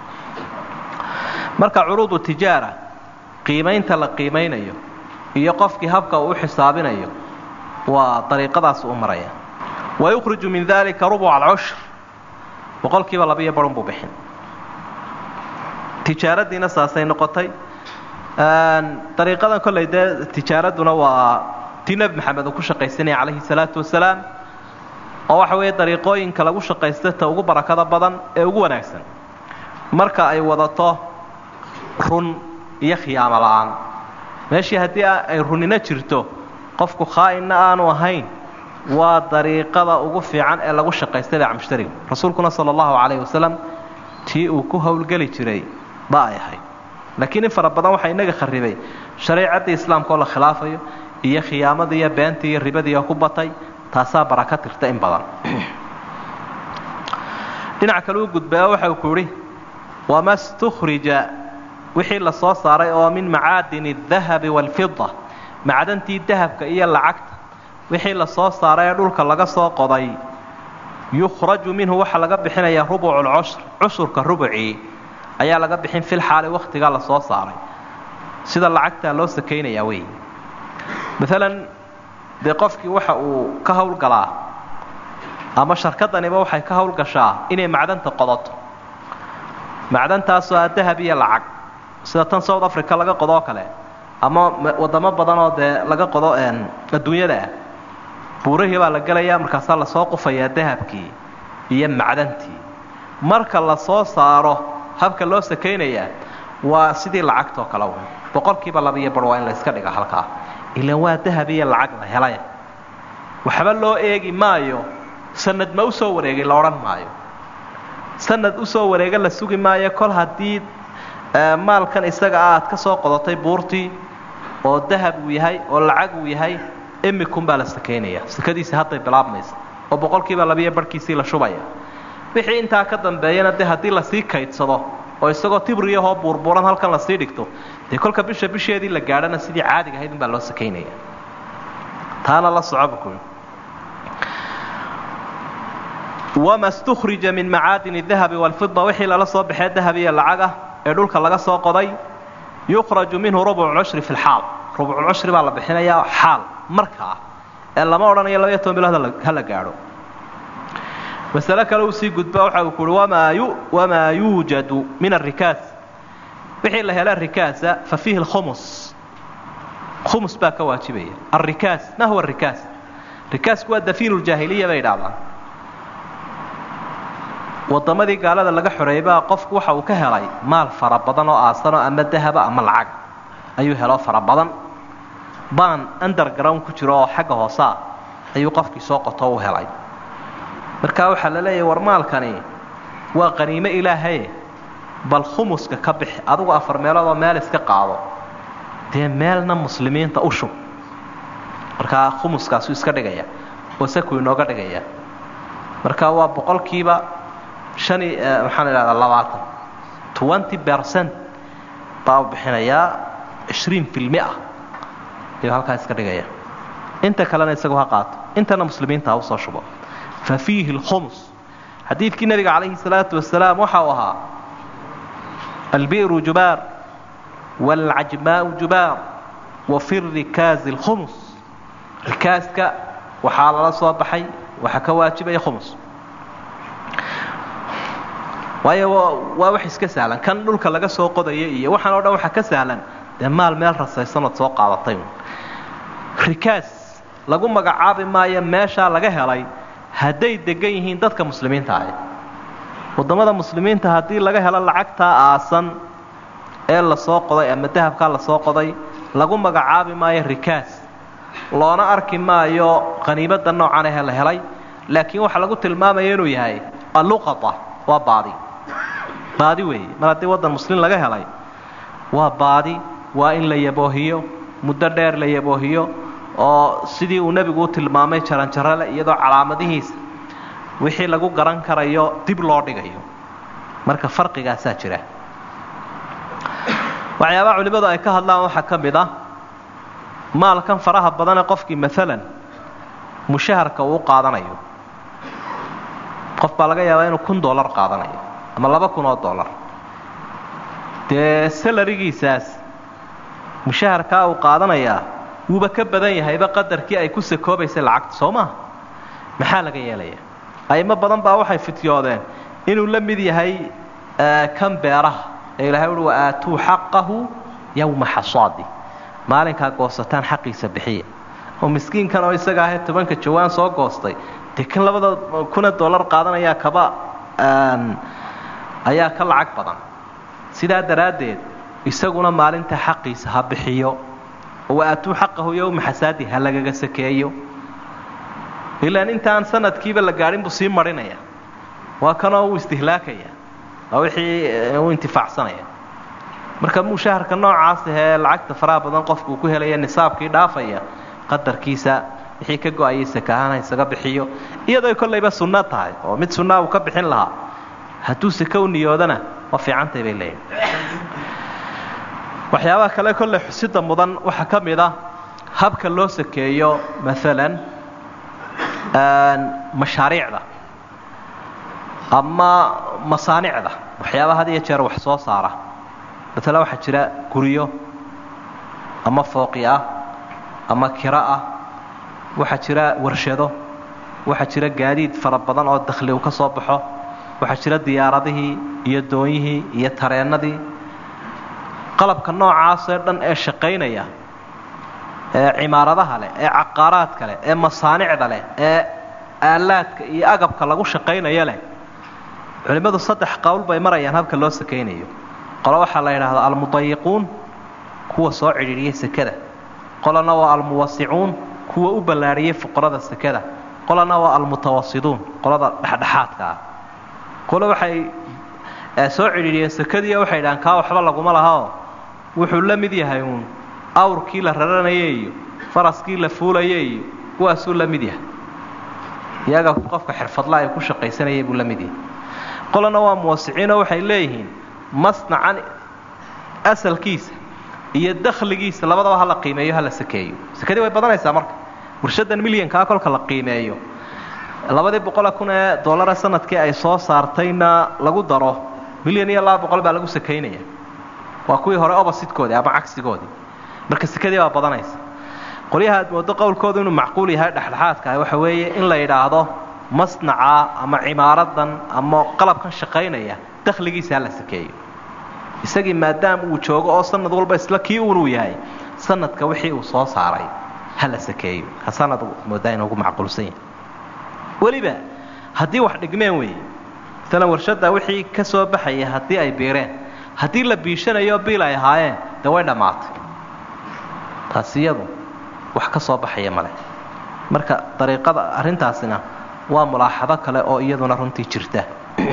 marka curuudu tijaara qiimaynta la qiimaynayo iyo qofkii habka uu u xisaabinayo waa dariiqadaas u maraya wayukhriju min dalika rubuca alcushr boqolkiiba labiyo barun buu bixin tijaaradiina saasay noqotay dariiqadan kollay dee tijaaraduna waa tii nebi maxamed uu ku shaqaysanaya calayhi salaatu wasalaam oo waxa weeye dariiqooyinka lagu shaqaysta ta ugu barakada badan ee ugu wanaagsan marka ay wadato run iyo khiyaamo la'aan meeshii haddii ay runina jirto qofku khaa'inna aanu ahayn waa dariiqada ugu fiican ee lagu shaqaysta beeca mushtariga rasuulkuna sala allahu calayhi wasalam tii uu ku howlgeli jiray ba ay ahayd laakiin in fara badan waxaa inaga kharibay shareecadii islaamka oo la khilaafayo iyo khiyaamadii iyo beentii iyo ribadii oo ku batay taasaa baraka tirta in badan dhinac kale u gudbaa waxa uu ku idhi wama stukhrija wixii la soo saaray oo min macaadini adahabi waalfida macdantii dahabka iyo lacagta wixii la soo saaray ee dhulka laga soo qoday yukhraju minhu waxaa laga bixinayaa rubucu lcushr cushurka rubucii ayaa laga bixin fil xaali wakhtigaa la soo saaray sida lacagtaa loo sakaynayaa wey maalan dee qofkii waxa uu ka howlgalaa ama sharkadaniba waxay ka howlgashaa inay macdanta qodato macdantaasoo ah dahab iyo lacag sida tan south africa laga qodoo kale ama wadamo badan oo dee laga qodo adduunyada ah buurahii baa la gelayaa markaasaa lasoo qufayaa dahabkii iyo macdantii marka la soo saaro habka loo sakaynayaa waa sidii lacagtoo kale w boqolkiiba labiyo bar waa in la yska dhiga halkaa ilan waa dahab iyo lacag la helay waxba loo eegi maayo sanad ma u soo wareegay la odhan maayo sanad usoo wareega la sugi maayo kol haddii maalkan isaga ah aad ka soo qodatay buurtii oo dahab uu yahay oo lacag uu yahay imikunbaa la sakaynaya sakadiisi hadday bilaabmaysa oo boqolkiiba labiyo barhkiisii la shubaya wixii intaa ka dambeeyana dee haddii lasii kaydsado oo isagoo tibriyahoo buurbuuran halkan lasii dhigto dee kolka bisha bisheedii la gaadhana sidii caadiga ahayd unbaa loo sakaynaya taana la socoba ku wama stukhrija min macaadin dahabi walfida wixii lala soo baxee dahab iyo lacag ah ee dhulka laga soo qoday yukhraju minhu rubcu cushri fi lxaal rubculcushri baa la bixinayaa xaal marka ah ee lama odhanayo labaiyo toban bilood hala gaadho masale kale uu sii gudba waxa uu kuhi wamaa yuujadu min arikaas wixii la hela rikaasa fa fiihi lkhumus khumus baa ka waajibaya alrikaas ma huwa rikaas rikaasku waa dafiinu ljaahiliya bay idhahdaan waddamadii gaalada laga xoreeybaa qofku waxa uu ka helay maal fara badan oo aasanoo ama dahaba ama lacag ayuu helo fara badan baan underground ku jiro oo xagga hoosaa ayuu qofkii soo qoto u helay markaa waxaa la leeyahay war maalkani waa qaniimo ilaahaye bal khumuska ka bixi adugu afar meeloodoo meel iska qaado dee meelna muslimiinta u shub markaa khumuskaasuu iska dhigaya oo sakuu inooga dhigaya marka waa boqolkiiba han maxaan idhahdaa labaatan twenty percent baa u bixinayaa ishriin filmi ah ayuu halkaa iska dhigaya inta kalena isagu ha qaato intana muslimiinta ha usoo shubo fa fiihi lkhumus xadiidkii nabiga calayhi salaatu wasalaam waxa uu ahaa albi'ru jubaar waalcajmaa'u jubaar wa fi rikaazi lkhumus rikaaska waxaa lala soo baxay waxaa ka waajibaya khumus waayo waa wax iska sahlan kan dhulka laga soo qodaya iyo waxaan o dhan waxaa ka sahlan dee maal meel rasaysanood soo qaadatay rikaas lagu magacaabi maayo meeshaa laga helay hadday degan yihiin dadka muslimiinta ahi waddamada muslimiinta haddii laga helo lacagtaa aasan ee lasoo qoday ama dahabkaa lasoo qoday lagu magacaabi maayo rikaas loona arki maayo qaniimada noocan ahe la helay laakiin waxaa lagu tilmaamaya inuu yahay alluqata waa baadi baadi weeye mar haddii waddan muslim laga helay waa baadi waa in la yaboohiyo muddo dheer la yaboohiyo oo sidii uu nebigu u tilmaamay jaranjarale iyadoo calaamadihiisa wixii lagu garan karayo dib loo dhigayo marka farqigaasaa jira waxyaabaha culimmadu ay ka hadlaan waxaa ka mid ah maalkan faraha badane qofkii maalan mushaharka uu qaadanayo qof baa laga yaabaa inuu kun dollar qaadanayo ama laba kun oo dollar dee salarigiisaas mushaharkaa uu qaadanayaa wuuba ka badan yahayba qadarkii ay ku sakoobaysay lacagta soo maha maxaa laga yeelaya aymo badan baa waxay fityoodeen inuu la mid yahay kan beeraha ee ilahay uhi wa aatuu xaqahu yowma xasaadi maalinkaa goosataan xaqiisa bixiya oo miskiinkan oo isaga ahee tobanka jawaan soo goostay dee kan labada kuna dollar qaadanayaa kaba ayaa ka lacag badan sidaa daraaddeed isaguna maalinta xaqiisa ha bixiyo oo waatuu xaqahu yowma xasaadi ha lagaga sakeeyo ilaan intaan sanadkiiba la gaadhin buu sii marinaya waa kanoo uu istihlaakaya waa wixii uu intifaacsanaya marka mushaharka noocaas ahee lacagta faraha badan qofku uu ku helaya nisaabkii dhaafaya qadarkiisa wixii ka go-ayay sakaahana isaga bixiyo iyadoo kollayba sunno tahay oo mid sunnaa uu ka bixin lahaa hadduu sake u niyoodana waa fiicantay bay leeyihin waxyaabaha kale kolley xusida mudan waxaa ka mid ah habka loo sakeeyo maalan mashaariicda ama masaanicda waxyaabaha had iyo jeer wax soo saara maalan waxaa jira guryo ama fooqi ah ama kiro ah waxaa jira warshado waxaa jira gaadiid fara badan oo dakhli uu ka soo baxo waxaa jira diyaaradihii iyo doonyihii iyo tareennadii qalabka noocaasee dhan ee shaqaynaya ee cimaaradaha leh ee caqaaraadka leh ee masaanicda leh ee aalaadka iyo agabka lagu shaqaynayo leh culimmadu saddex qowl bay marayaan habka loo sakaynayo qolo waxaa la yidhaahdaa almudayiquun kuwa soo cidhiidhiyay sekada qolana waa almuwasicuun kuwa u ballaadhiyey fuqarada sekada qolana waa almutawasiduun qolada dhexdhexaadka ah qole waxay soo cidhiidhiyeen sakadii waxay idhahaan kaa waxba laguma lahaoo wuxuu la mid yahay uun awrkii la raranaya iyo faraskii la fuulaya iyo kuwaasuu la mid yahay iyaga qofka xirfadla ay ku shaqaysanayay buu la mid yahay qolana waa muwasiciinoo waxay leeyihiin masnacan asalkiisa iyo dakhligiisa labadaba hala qiimeeyo hala sakeeyo sakadii way badanaysaa marka warshadan milyankaa kolka la qiimeeyo labadii boqole kun ee dollara sanadkii ay soo saartayna lagu daro milyan iyo laba boqol baa lagu sakaynaya waa kuwii hore obasidkoodii ama cagsigoodii marka sekadii baa badanaysa qolyaha aad moodo qowlkoodu inuu macquul yahay dhexdhexaadka ah waxa weeye in la yidhaahdo masnaca ama cimaaradan ama qalabkan shaqaynaya dakhligiisa hala sakeeyo isagii maadaama uu joogo oo sanad walba isla kii unuu yahay sanadka wixii uu soo saaray hala sakeeyo ka sanad moodaa inuugu macquulsan yahay weliba haddii wax dhigmeen weeye maalan warshadda wixii ka soo baxaya haddii ay biireen haddii la biishanayo biil ay ahaayeen dee way dhammaatay taasi iyadu wax ka soo baxaya male marka dariiqada arrintaasina waa mulaaxado kale oo iyaduna runtii jirta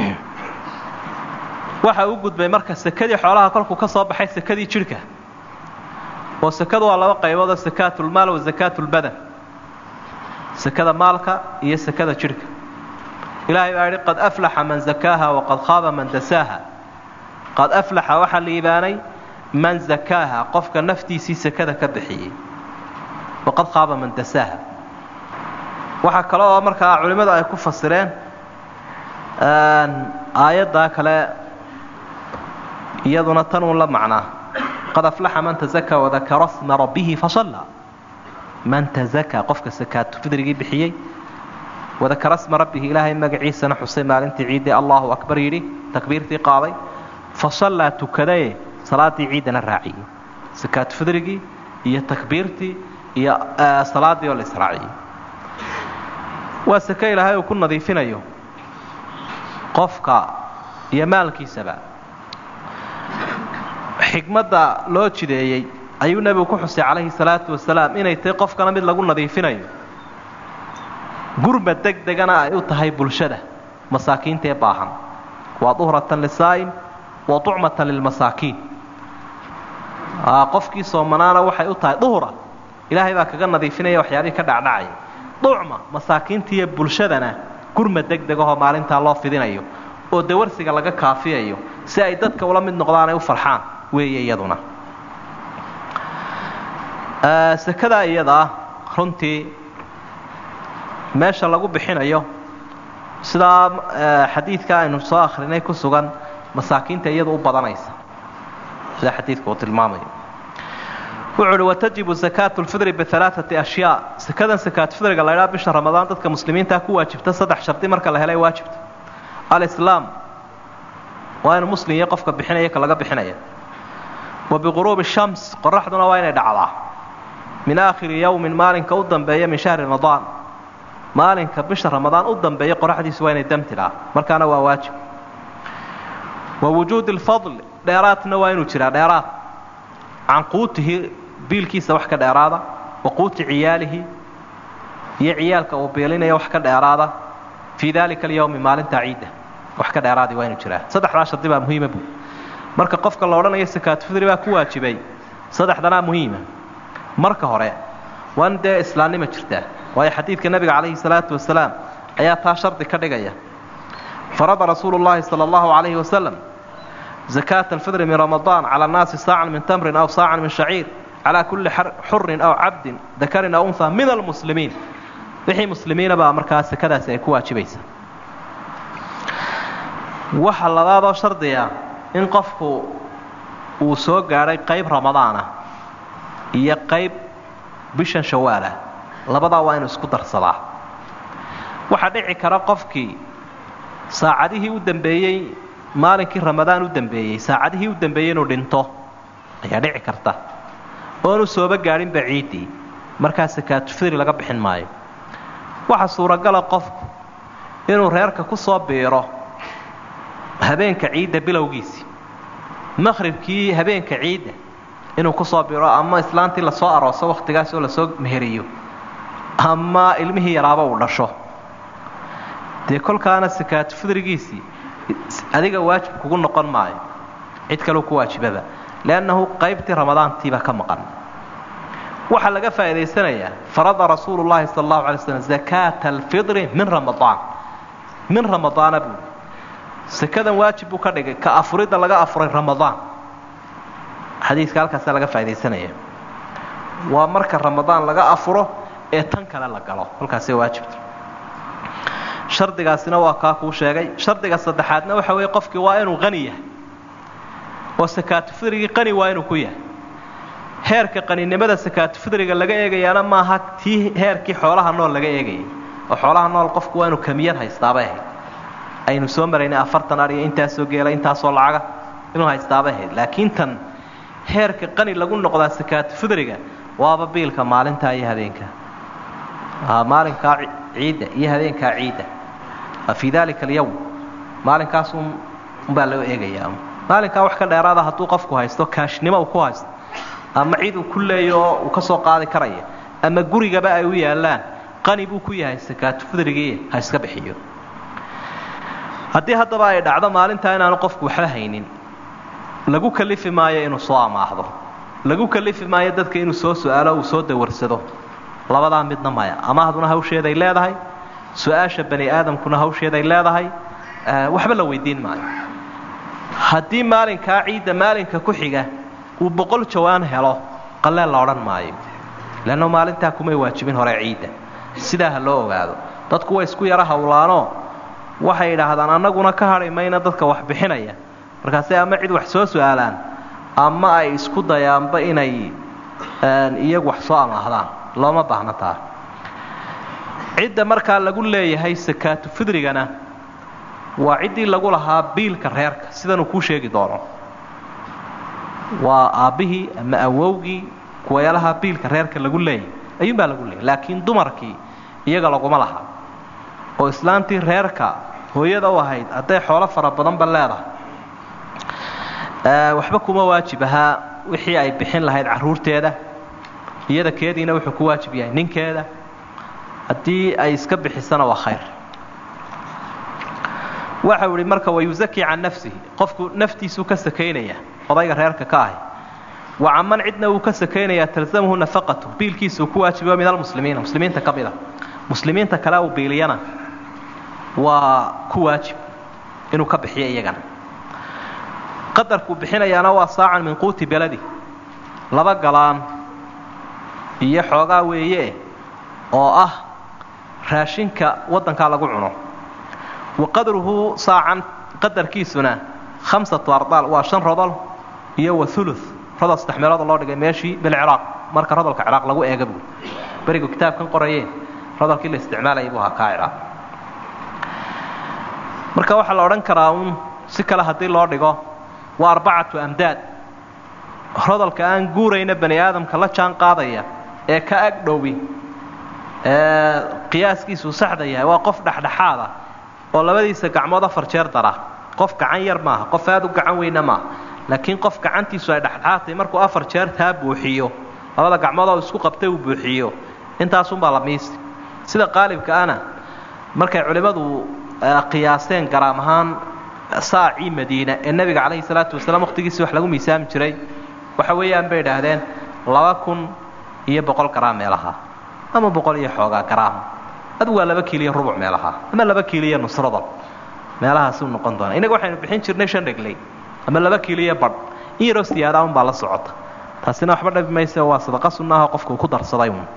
waxa uu gudbay marka sekadii xoolaha kolkuu ka soo baxay sekadii jidhka oo sekadu waa laba qaybood oo sakaatulmaal wa sakaatulbadan sekada maalka iyo sekada jidhka ilaahay baa yidhi qad aflaxa man zakaaha waqad khaaba man dasaaha qad aflaxa waxaa liibaanay man zakaaha qofka naftiisii sekada ka bixiyey waqad khaaba man dasaaha waxaa kale oo markaa culimmadu ay ku fasireen aayaddaa kale iyaduna tan uun la macnaa qad aflaxa man tazakaa wadakara sma rabbihi fasalla man tazakaa qofka sakaatu fidrigii bixiyey wadakara sma rabbihi ilaahay magaciisana xusay maalintii ciiddii allahu akbar yidhi takbiirtii qaaday fasallaa tukadaye salaaddii ciiddana raaciyey sakaatu fidrigii iyo takbiirtii iyo salaaddii oo la israaciyey waa sake ilaahay uu ku nadiifinayo qofka iyo maalkiisaba xigmadda loo jideeyey ayuu nebigu ku xusay calayhi salaatu wasalaam inay tahay qofkana mid lagu nadiifinayo gurma deg degana ay u tahay bulshada masaakiinta ee baahan waa duhratan lisaa'im wa tucmatan lilmasaakiin qofkii soomanaana waxay u tahay duhra ilaahay baa kaga nadiifinaya waxyaabihii ka dhacdhacaya ducma masaakiintiiyo bulshadana gurma deg degahoo maalintaa loo fidinayo oo dawarsiga laga kaafiyayo si ay dadka ula mid noqdaan ay u farxaan weeye iyaduna sekadaa iyadaa runtii meesha lagu bixinayo sidaa xadiidka aynu soo akhrinay ku sugan masaakiinta iyadu u badanaysa sida xadiidka uu tilmaamayo wuxuu uhi watajibu sakaatu lfidri bialaaati ashyaa sekadan sakaatufidriga la ydhaa bisha ramadaan dadka muslimiintaa ku waajibta saddex shardi marka la helay waajibta alislaam waa inu muslim iyo qofka bixinaya ka laga bixinaya wa biquruubi shams qoraxduna waa inay dhacdaa min aakhiri yowmin maalinka u dambeeya min shahri ramadaan maalinka bisha ramadaan u dambeeya qoraxdiisu waa inay damtidhaa markaana waa waajib wa wujuudi lfadl dheeraadna waa inuu jiraa dheeraad can quutihi biilkiisa wax ka dheeraada wa quuti ciyaalihi iyo ciyaalka uu biilinaya wax ka dheeraada fii dalika alyowmi maalinta ciidda wax ka dheeraadi waa inuu jiraa saddexdaa shardi baa muhiima buu marka qofka la odhanayo sakaatufidri baa ku waajibay saddexdanaa muhiima marka hore waa in dee islaamnima jirtaa waayo xadiidka nebiga calayhi salaatu wasalaam ayaa taa shardi ka dhigaya farada rasuulu llaahi sala allahu calayhi wasalam zakaata alfidri min ramadaan cala annaasi saacan min tamrin aw saacan min shaciir calaa kulli xurin aw cabdin dakarin aw unha min almuslimiin wixii muslimiina baa markaa sakadaasi ay ku waajibaysa waxa labaadoo shardiga in qofku uu soo gaadhay qayb ramadaana iyo qayb bishan shawaalah labadaa waa inuu isku darsadaa waxaa dhici kara qofkii saacadihii u dambeeyey maalinkii ramadaan u dambeeyey saacadihii u dambeeyey inuu dhinto ayaa dhici karta oonu sooba gaadhinba ciiddii markaa sakaatufidri laga bixin maayo waxa suuragala qofku inuu reerka ku soo biiro habeenka ciidda bilowgiisii maqhribkii habeenka ciidda inuu ku soo biro ama islaantii lasoo arooso wakhtigaas oo lasoo meheriyo ama ilmihii yaraaba uu dhasho dee kolkaana sakaatufidrigiisii adiga waajib kugu noqon maayo cid kaleu ku waajibaba liannahu qaybtii ramadaantiiba ka maqan waxaa laga faa'idaysanayaa farada rasuulu llahi sala allahu alay slam zakaata alfidri min ramadaan min ramadaana buuli sekadan waajib buu ka dhigay ka afuridda laga afuray ramadaan xadiiska halkaasaa laga faaidaysanaya waa marka ramadaan laga afuro ee tan kale la galo halkaasay waajibta shardigaasina waa kaa kuu sheegay shardiga saddexaadna waxa weeye qofkii waa inuu qani yahay oo sakaatufidrigii qani waa inuu ku yahay heerka qaninimada sakaatufidriga laga eegayaana maaha tii heerkii xoolaha nool laga eegayay oo xoolaha nool qofku waa inuu kamiyad haystaabay ahayd aynu soo maraynay afartan ariyo intaasoo geela intaasoo lacaga inuu haystaabay ahayd laakiin tan heerka qani lagu noqdaa sakaatufidriga waaba biilka maalintaa iyo habeenka maalinkaa ciidda iyo habeenkaa ciidda fii dalika alyawm maalinkaas unbaa loo eegayaa maalinkaa wax ka dheeraada hadduu qofku haysto kaashnimo uu ku haysto ama cid uu ku leeyo oo uu ka soo qaadi karaya ama gurigaba ay u yaallaan qani buu ku yahay sakaatufidrigii ha iska bixiyo haddii haddaba ay dhacdo maalintaa inaanu qofku waxba haynin lagu kalifi maayo inuu soo amaahdo lagu kalifi maayo dadka inuu soo su-aalo uu soo dawarsado labadaa midna maya amaahduna hawsheeday leedahay su-aasha bani aadamkuna hawsheeday leedahay waxba la weydiin maayo haddii maalinkaa ciidda maalinka ku xiga uu boqol jawaan helo qaleel la odhan maayo leanno maalintaa kumay waajibin hore ciidda sidaa ha loo ogaado dadku way isku yaro hawlaanoo waxay idhaahdaan annaguna ka hadhi mayna dadka wax bixinaya markaasay ama cid wax soo su-aalaan ama ay isku dayaanba inay iyagu wax soo amaahdaan looma baahna taa cidda markaa lagu leeyahay sakaatu fidrigana waa ciddii lagu lahaa biilka reerka sidanuu kuu sheegi doono waa aabbihii ama awowgii kuwayaalaha biilka reerka lagu leeyahay ayuunbaa lagu leeyahy laakiin dumarkii iyaga laguma laha oo islaantii reerka hooyada u ahayd hadday xoolo fara badanba leedahay waxba kuma waajib ahaa wixii ay bixin lahayd carruurteeda iyada keediina wuxuu ku waajib yahay ninkeeda haddii ay iska bixisana waa khayr waxau ihi marka wayusaki can nafsihi qofku naftiisuu ka sakaynaya odayga reerka ka ahi wa caman cidna uu ka sakaynayaa talzamhu nafaqatu biilkiisuu ku waajibayo min almuslimiina muslimiinta ka mida muslimiinta kale uu biiliyana waa ku waajib inuu ka bixiyo iyagana qadarkuu bixinayaana waa saacan min quuti beladi laba galaan iyo xoogaa weeye oo ah raashinka waddankaa lagu cuno wa qadruhu saacan qadarkiisuna khamsatu ardaal waa shan rodol iyo wa ulu rodol saddex meelood loo dhigay meeshii bilciraaq marka rodolka ciraaq lagu eega buu berigu kitaabkan qorayeen rodolkii la isticmaalayay buu ahaa kaa ciraaq marka waxaa la odhan karaa uun si kale haddii loo dhigo waa arbacatu amdaad rodolka aan guurayna bani aadamka la jaan qaadaya ee ka ag dhowi ee qiyaaskiisuu saxda yahay waa qof dhexdhexaada oo labadiisa gacmood afar jeer dara qof gacan yar maaha qof aad u gacan weyna maaha laakiin qof gacantiisu ay dhexdhexaadtahay markuu afar jeer taa buuxiyo labada gacmood oo isku qabtay uu buuxiyo intaasunbaa la miisi sida qaalibka ana markay culimmadu qiyaaseen garaam ahaan saacii madiina ee nebiga calayhi salaatu wasalaam waqtigiisii wax lagu miisaami jiray waxa weeyaan bay idhaahdeen laba kun iyo boqol garaam meelaha ama boqol iyo xoogaa garaam adigu waa laba kiiliyo rubuc meelaha ama laba kiiliyo nusradol meelahaasuu noqon doona innaga waxaynu bixin jirnay shan dhegley ama laba kiiliyo badh in yaroo siyaada unbaa la socota taasina waxba dhabi mayse waa sadaqa sunnaha qofka uu ku darsaday uun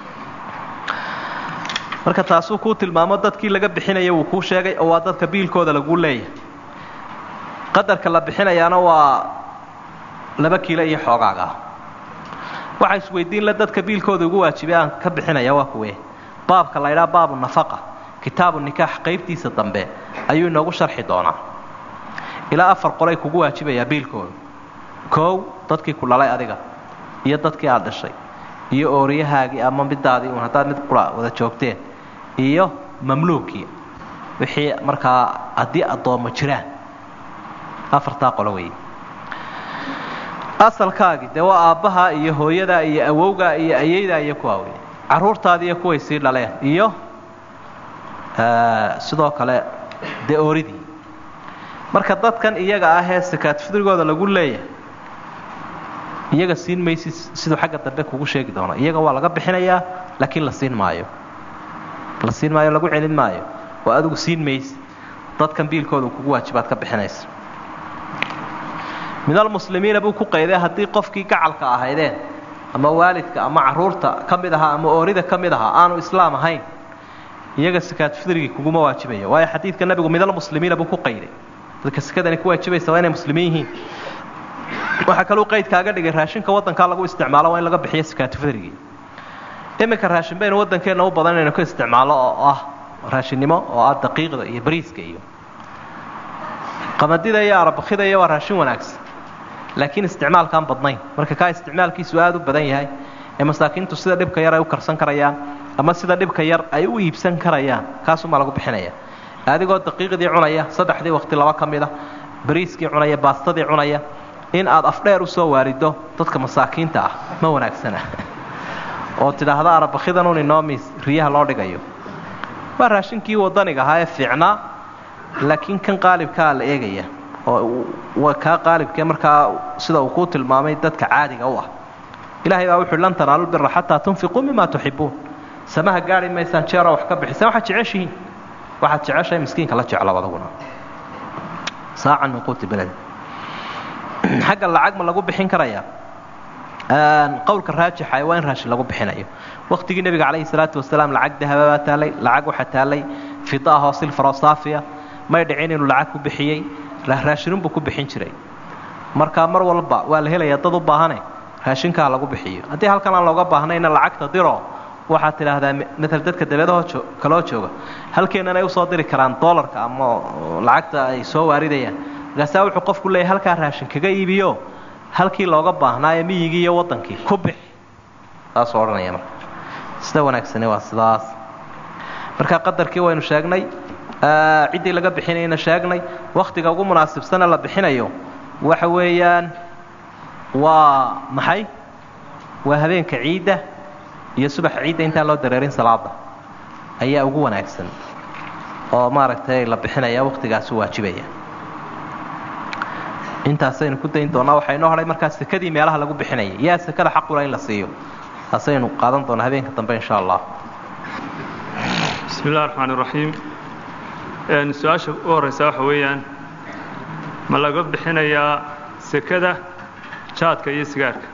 marka taasuu kuu tilmaamo dadkii laga bixinaya wuu kuu sheegay oo waa dadka biilkooda laguu leeyahay qadarka la bixinayaana waa laba kiilo iyo xoogaaga ah waxaa isweydiin le dadka biilkooda ugu waajibay aan ka bixinaya waa kuwe baabka la ydhaha baabu nafaqa kitaabu nikaax qaybtiisa dambe ayuu inoogu sharxi doonaa ilaa afar qolay kugu waajibayaa biilkooda koow dadkii ku dhalay adiga iyo dadkii aad dhashay iyo ooriyahaagii ama midaadii uun haddaad mid qura wada joogteen iyo mamluukii wixii markaa haddii addoommo jiraan afartaa qolo weeye asalkaagii dee waa aabbaha iyo hooyadaa iyo awowgaa iyo ayaydaa iyo kuwaa wey carruurtaadii iyo kuway sii dhaleen iyo sidoo kale dee ooridii marka dadkan iyaga ah ee sakaad fidrigooda lagu leeyahay iyaga siin maysi siduu xagga dambe kugu sheegi doono iyaga waa laga bixinayaa laakiin la siin maayo la siin maayo lagu celin maayo oo adigu siin maysi dadkan biilkooda kugu waajibaad ka bixinaysa min almuslimiina buu ku qayday haddii qofkii gacalka ahaydeen ama waalidka ama caruurta ka mid ahaa ama oorida ka mid ahaa aanu islaam ahayn iyaga sakaad fidrigii kuguma waajibayo waayo xadiidka nabigu min almuslimiina buu ku qayday dadka sakadani ku waajibaysa waa inay muslimiin yihiin waxaa kaluu qaydkaaga dhigay raashinka waddankaa lagu isticmaalo waa in laga bixiyo sakaatu fidrigii iminka raashin baynu waddankeenna u badan inaynu ka isticmaallo oo ah raashinnimo oo ah daqiiqda iyo bariiska iyo qamadida iyo arabakida iyo waa raashin wanaagsan laakiin isticmaalkaan badnayn marka kaa isticmaalkiisu aad u badan yahay ee masaakiintu sida dhibka yar ay u karsan karayaan ama sida dhibka yar ay u iibsan karayaan kaasumaa lagu bixinaya adigoo daqiiqdii cunaya saddexdii waqti laba ka mid a bariiskii cunaya baastadii cunaya in aad afdheer u soo waarido dadka masaakiinta ah ma wanaagsana oo tidhaahda arabakidanun inoo miis riyaha loo dhigayo waa raashinkii wadaniga ahaa ee fiicnaa laakiin kan qaalibkaa la eegaya oo waa kaa qaalibkee markaa sida uu kuu tilmaamay dadka caadiga u ah ilahay baa wuxuui lan tanaalu bira xataa tunfiquu mima tuxibuun samaha gaari maysaan jeeroo wax ka bixisaan waxaad jeceshihiin waxaad jeceshahay miskiinka la jeclo adaguna saacan min quuti beled xagga lacag ma lagu bixin karayaa qowlka raajixa waa in raashin lagu bixinayo waqtigii nebiga calayhi salaatu wasalaam lacag dahaba baa taalay lacag waxaa taalay fida ahoo silfaroo saafiya may dhicin inuu lacag ku bixiyey raashinunbuu ku bixin jiray marka mar walba waa la helayaa dad u baahane raashinkaa lagu bixiyo haddii halkan aan looga baahnayna lacagta diro waxaad tidhaahdaa maala dadka dabeedahoo kaloo jooga halkeennan ay usoo diri karaan dolarka ama lacagta ay soo waaridayaan markaasaa wuxuu qofku leeyahy halkaa raashin kaga iibiyo halkii looga baahnaa ee miyigii iyo waddankii ku bix saasuu odhanaya marka sida wanaagsani waa sidaas marka qadarkii waynu sheegnay ciddii laga bixinayna sheegnay wakhtiga ugu munaasibsana la bixinayo waxa weeyaan waa maxay waa habeenka ciidda iyo subaxa ciidda intaan loo dareerin salaada ayaa ugu wanaagsan oo maaragtay la bixinaya wakhtigaasu waajibaya intaasaynu ku dayn doonaa waxaa inoo hadhay markaa sekadii meelaha lagu bixinaya yaa sekada xaqula in la siiyo taasaynu qaadan doonaa habeenka dambe insha allah bismi illahi raxmaan iraxiim su-aasha u horreysa waxa weeyaan ma laga bixinayaa sekada jaadka iyo sigaarka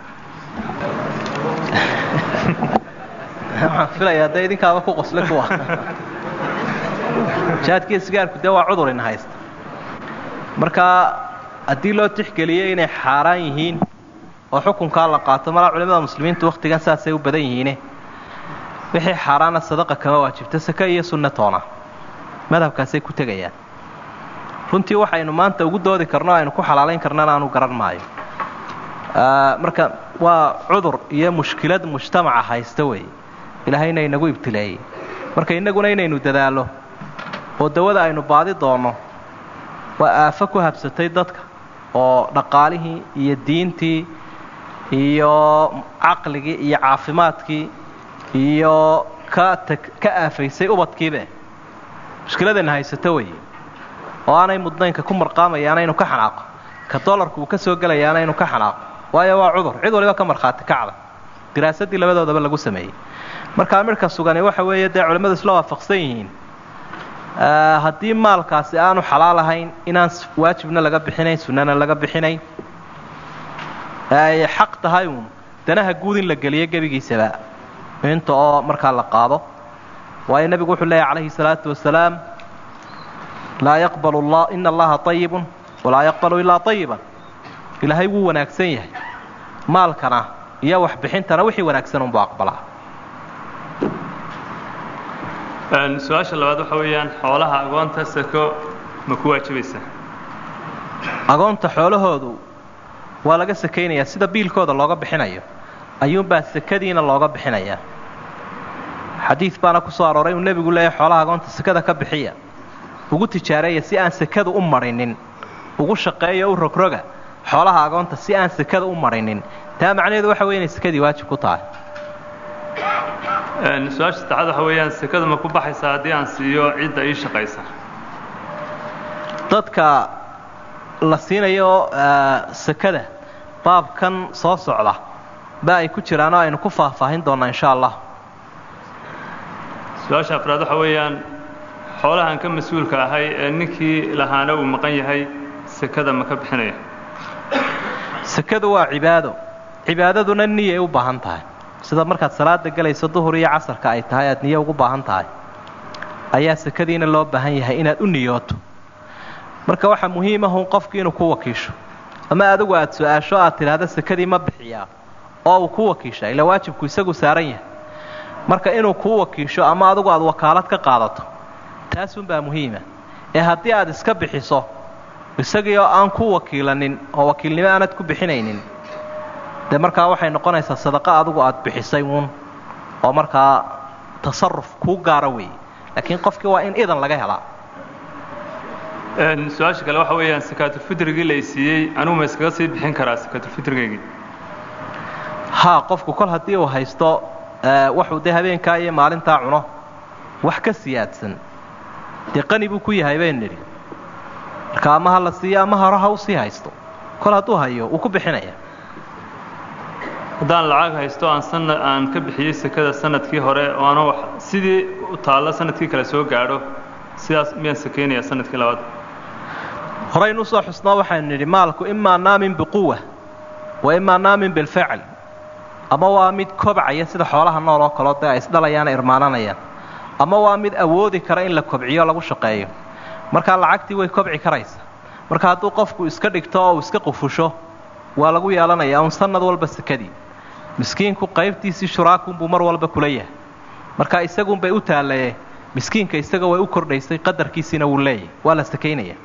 waxaan filayaa dee idinkaaba ku qosle kuwa jaadkiiyo sigaarku dee waa cudur ina haysta marka haddii loo tixgeliyey inay xaaraan yihiin oo xukunkaa la qaato malaa culimada muslimiintu wakhtigan saasay u badan yihiine wixii xaaraana sadaqa kama waajibto sake iyo sunne toona madhabkaasay ku tegayaan runtii waxaynu maanta ugu doodi karno aynu ku xalaalayn karnana aanu garan maayo marka waa cudur iyo mushkilad mujtamaca haysta weeye ilaahayna inagu ibtileeyey marka innaguna inaynu dadaallo oo dawada aynu baadi doonno waa aafo ku habsatay dadka oo dhaqaalihii iyo diintii iyo caqligii iyo caafimaadkii iyo ka tag ka aafaysay ubadkiibe mushkiladayna haysato weeye oo aanay mudnaynka ku marqaamayaana inu ka xanaaqo ka dolarku uu ka soo gelayaana inu ka xanaaqo waayo waa cudur cid waliba ka markhaati kacda diraasadii labadoodaba lagu sameeyey markaa midhka sugani waxa weeye dee culimmadu isla waafaqsan yihiin haddii maalkaasi aanu xalaal ahayn inaan waajibna laga bixinayn sunnana laga bixinayn ay xaq tahay uun danaha guud in la geliyo gebigiisaba inta oo markaa la qaado waayo nebigu wuxuu leeyahy calayhi salaatu wasalaam laa yaqbalu la ina allaha ayibun walaa yaqbalu ilaa ayiban ilaahay wuu wanaagsan yahay maalkana iyo waxbixintana wixii wanaagsan unbuu aqbalaa su-aasha labaad waxa weeyaan xoolaha agoonta sako ma ku waajibaysaa agoonta xoolahoodu waa laga sakaynayaa sida biilkooda looga bixinayo ayuunbaa sakadiina looga bixinayaa xadiid baana ku soo arooray uu nebigu leeyahy xoolaha agoonta sakada ka bixiya ugu tijaareeya si aan sakadu u marinin ugu shaqeeyo u rogroga xoolaha agoonta si aan sakada u marinin taa macnaheedu waxa wey inay sakadii waajib ku tahay su-aasha saddexaad waxa weeyaan sekada ma ku baxaysaa haddii aan siiyo cidda ii shaqaysa dadka la siinayo sakada baabkan soo socda ba ay ku jiraan oo aynu ku faahfaahin doonnaa insha allah su-aasha afraad waxa weeyaan xoolahan ka mas-uulka ahay ee ninkii lahaana uu maqan yahay sekada ma ka bixinaya sekadu waa cibaado cibaadaduna niyay u baahan tahay sida markaad salaada gelayso duhur iyo casarka ay tahay aad niyo ugu baahan tahay ayaa sekadiina loo baahan yahay inaad u niyooto marka waxaa muhiimahun qofki inuu ku wakiisho ama adigu aad su-aasho aad tidhaahda sekadii ma bixiyaa oo uu ku wakiisha ila waajibku isagu saaran yahay marka inuu kuu wakiisho ama adigu aad wakaalad ka qaadato taasunbaa muhiima ee haddii aad iska bixiso isagii oo aan ku wakiilanin oo wakiilnimo aanad ku bixinaynin dee markaa waxay noqonaysaa sadaqo adigu aad bixisay uun oo markaa tasaruf kuu gaara weeye laakiin qofkii waa in idan laga helaa su-aasha kale waxa weeyaan sakaatulfitrigii la siiyey anugu ma iskaga sii bixin karaa sakaatulfitrigaygii haa qofku kol haddii uu haysto waxuu dee habeenkaa iyo maalintaa cuno wax ka siyaadsan dee qani buu ku yahay baynu nidhi marka ama ha la siiyo ama hore ha u sii haysto kol hadduu hayo wuu ku bixinaya haddaan lacag haysto aan sana aan ka bixiyey sekada sanadkii hore oo ana wax sidii u taallo sanadkii kale soo gaadho sidaas miyaan sakeynayaa sanadkii labaad horaynu usoo xusnoo waxaynu nidhi maalku imaa naamin biquwa wa imaa naamin bilfacl ama waa mid kobcaya sida xoolaha nool oo kaleo dee ay isdhalayaan irmaananayaan ama waa mid awoodi kara in la kobciyo lagu shaqeeyo markaa lacagtii way kobci karaysa marka hadduu qofku iska dhigto oo uu iska qufusho waa lagu yeelanayaa un sanad walba sekadii miskiinku qaybtiisii shuraakunbuu mar walba kula yahay marka isagunbay u taallaye miskiinka isaga way u kordhaysay qadarkiisiina wuu leeyahay waa la sakaynaya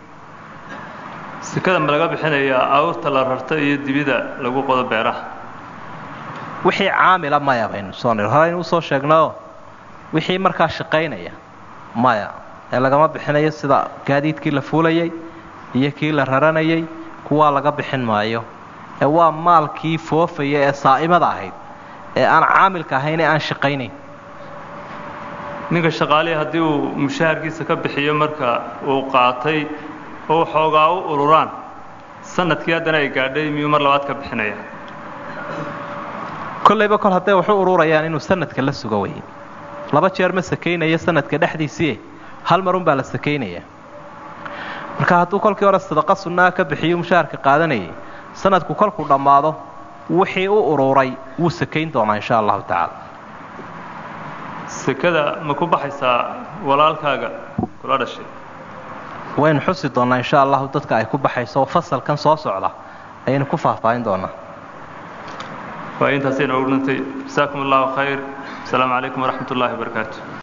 sekada ma laga bixinayaa awrta la rarto iyo dibida lagu qodo beeraha wixii caamila maya baynu soo nir horeynu usoo sheegnayoo wixii markaa shaqaynaya maya ee lagama bixinayo sida gaadiidkii la fuulayay iyo kii la raranayay kuwaa laga bixin maayo ee waa maalkii foofaya ee saa'imada ahayd ee aan caamilka ahayn ee aan shaqaynayn ninka shaqaalihi haddii uu mushaharkiisa ka bixiyo marka uu qaatay oo xoogaa u ururaan sanadkii haddana ay gaadhay miyuu mar labaad ka bixinaya kollayba kol hadday waxu ururayaan inuu sanadka la sugo weye laba jeer ma sakaynayo sanadka dhexdiisii hal marun baa la sakaynaya marka hadduu kolkii hore sadaqa sunnaa ka bixiyo mushaharka qaadanayay sanadku kolkuu dhammaado wixii u ururay wuu sakayn doonaa insha allahu tacaala sekada ma ku baxaysaa walaalkaaga kula dhashay waynu xusi doonnaa insha allahu dadka ay ku baxayso fasalkan soo socda ayaynu ku faahfaahin doonaa waa intaasay noogu dhintay jasaakum allahu khayr asalaamu calaykum waraxmat ullahi wabarakaatu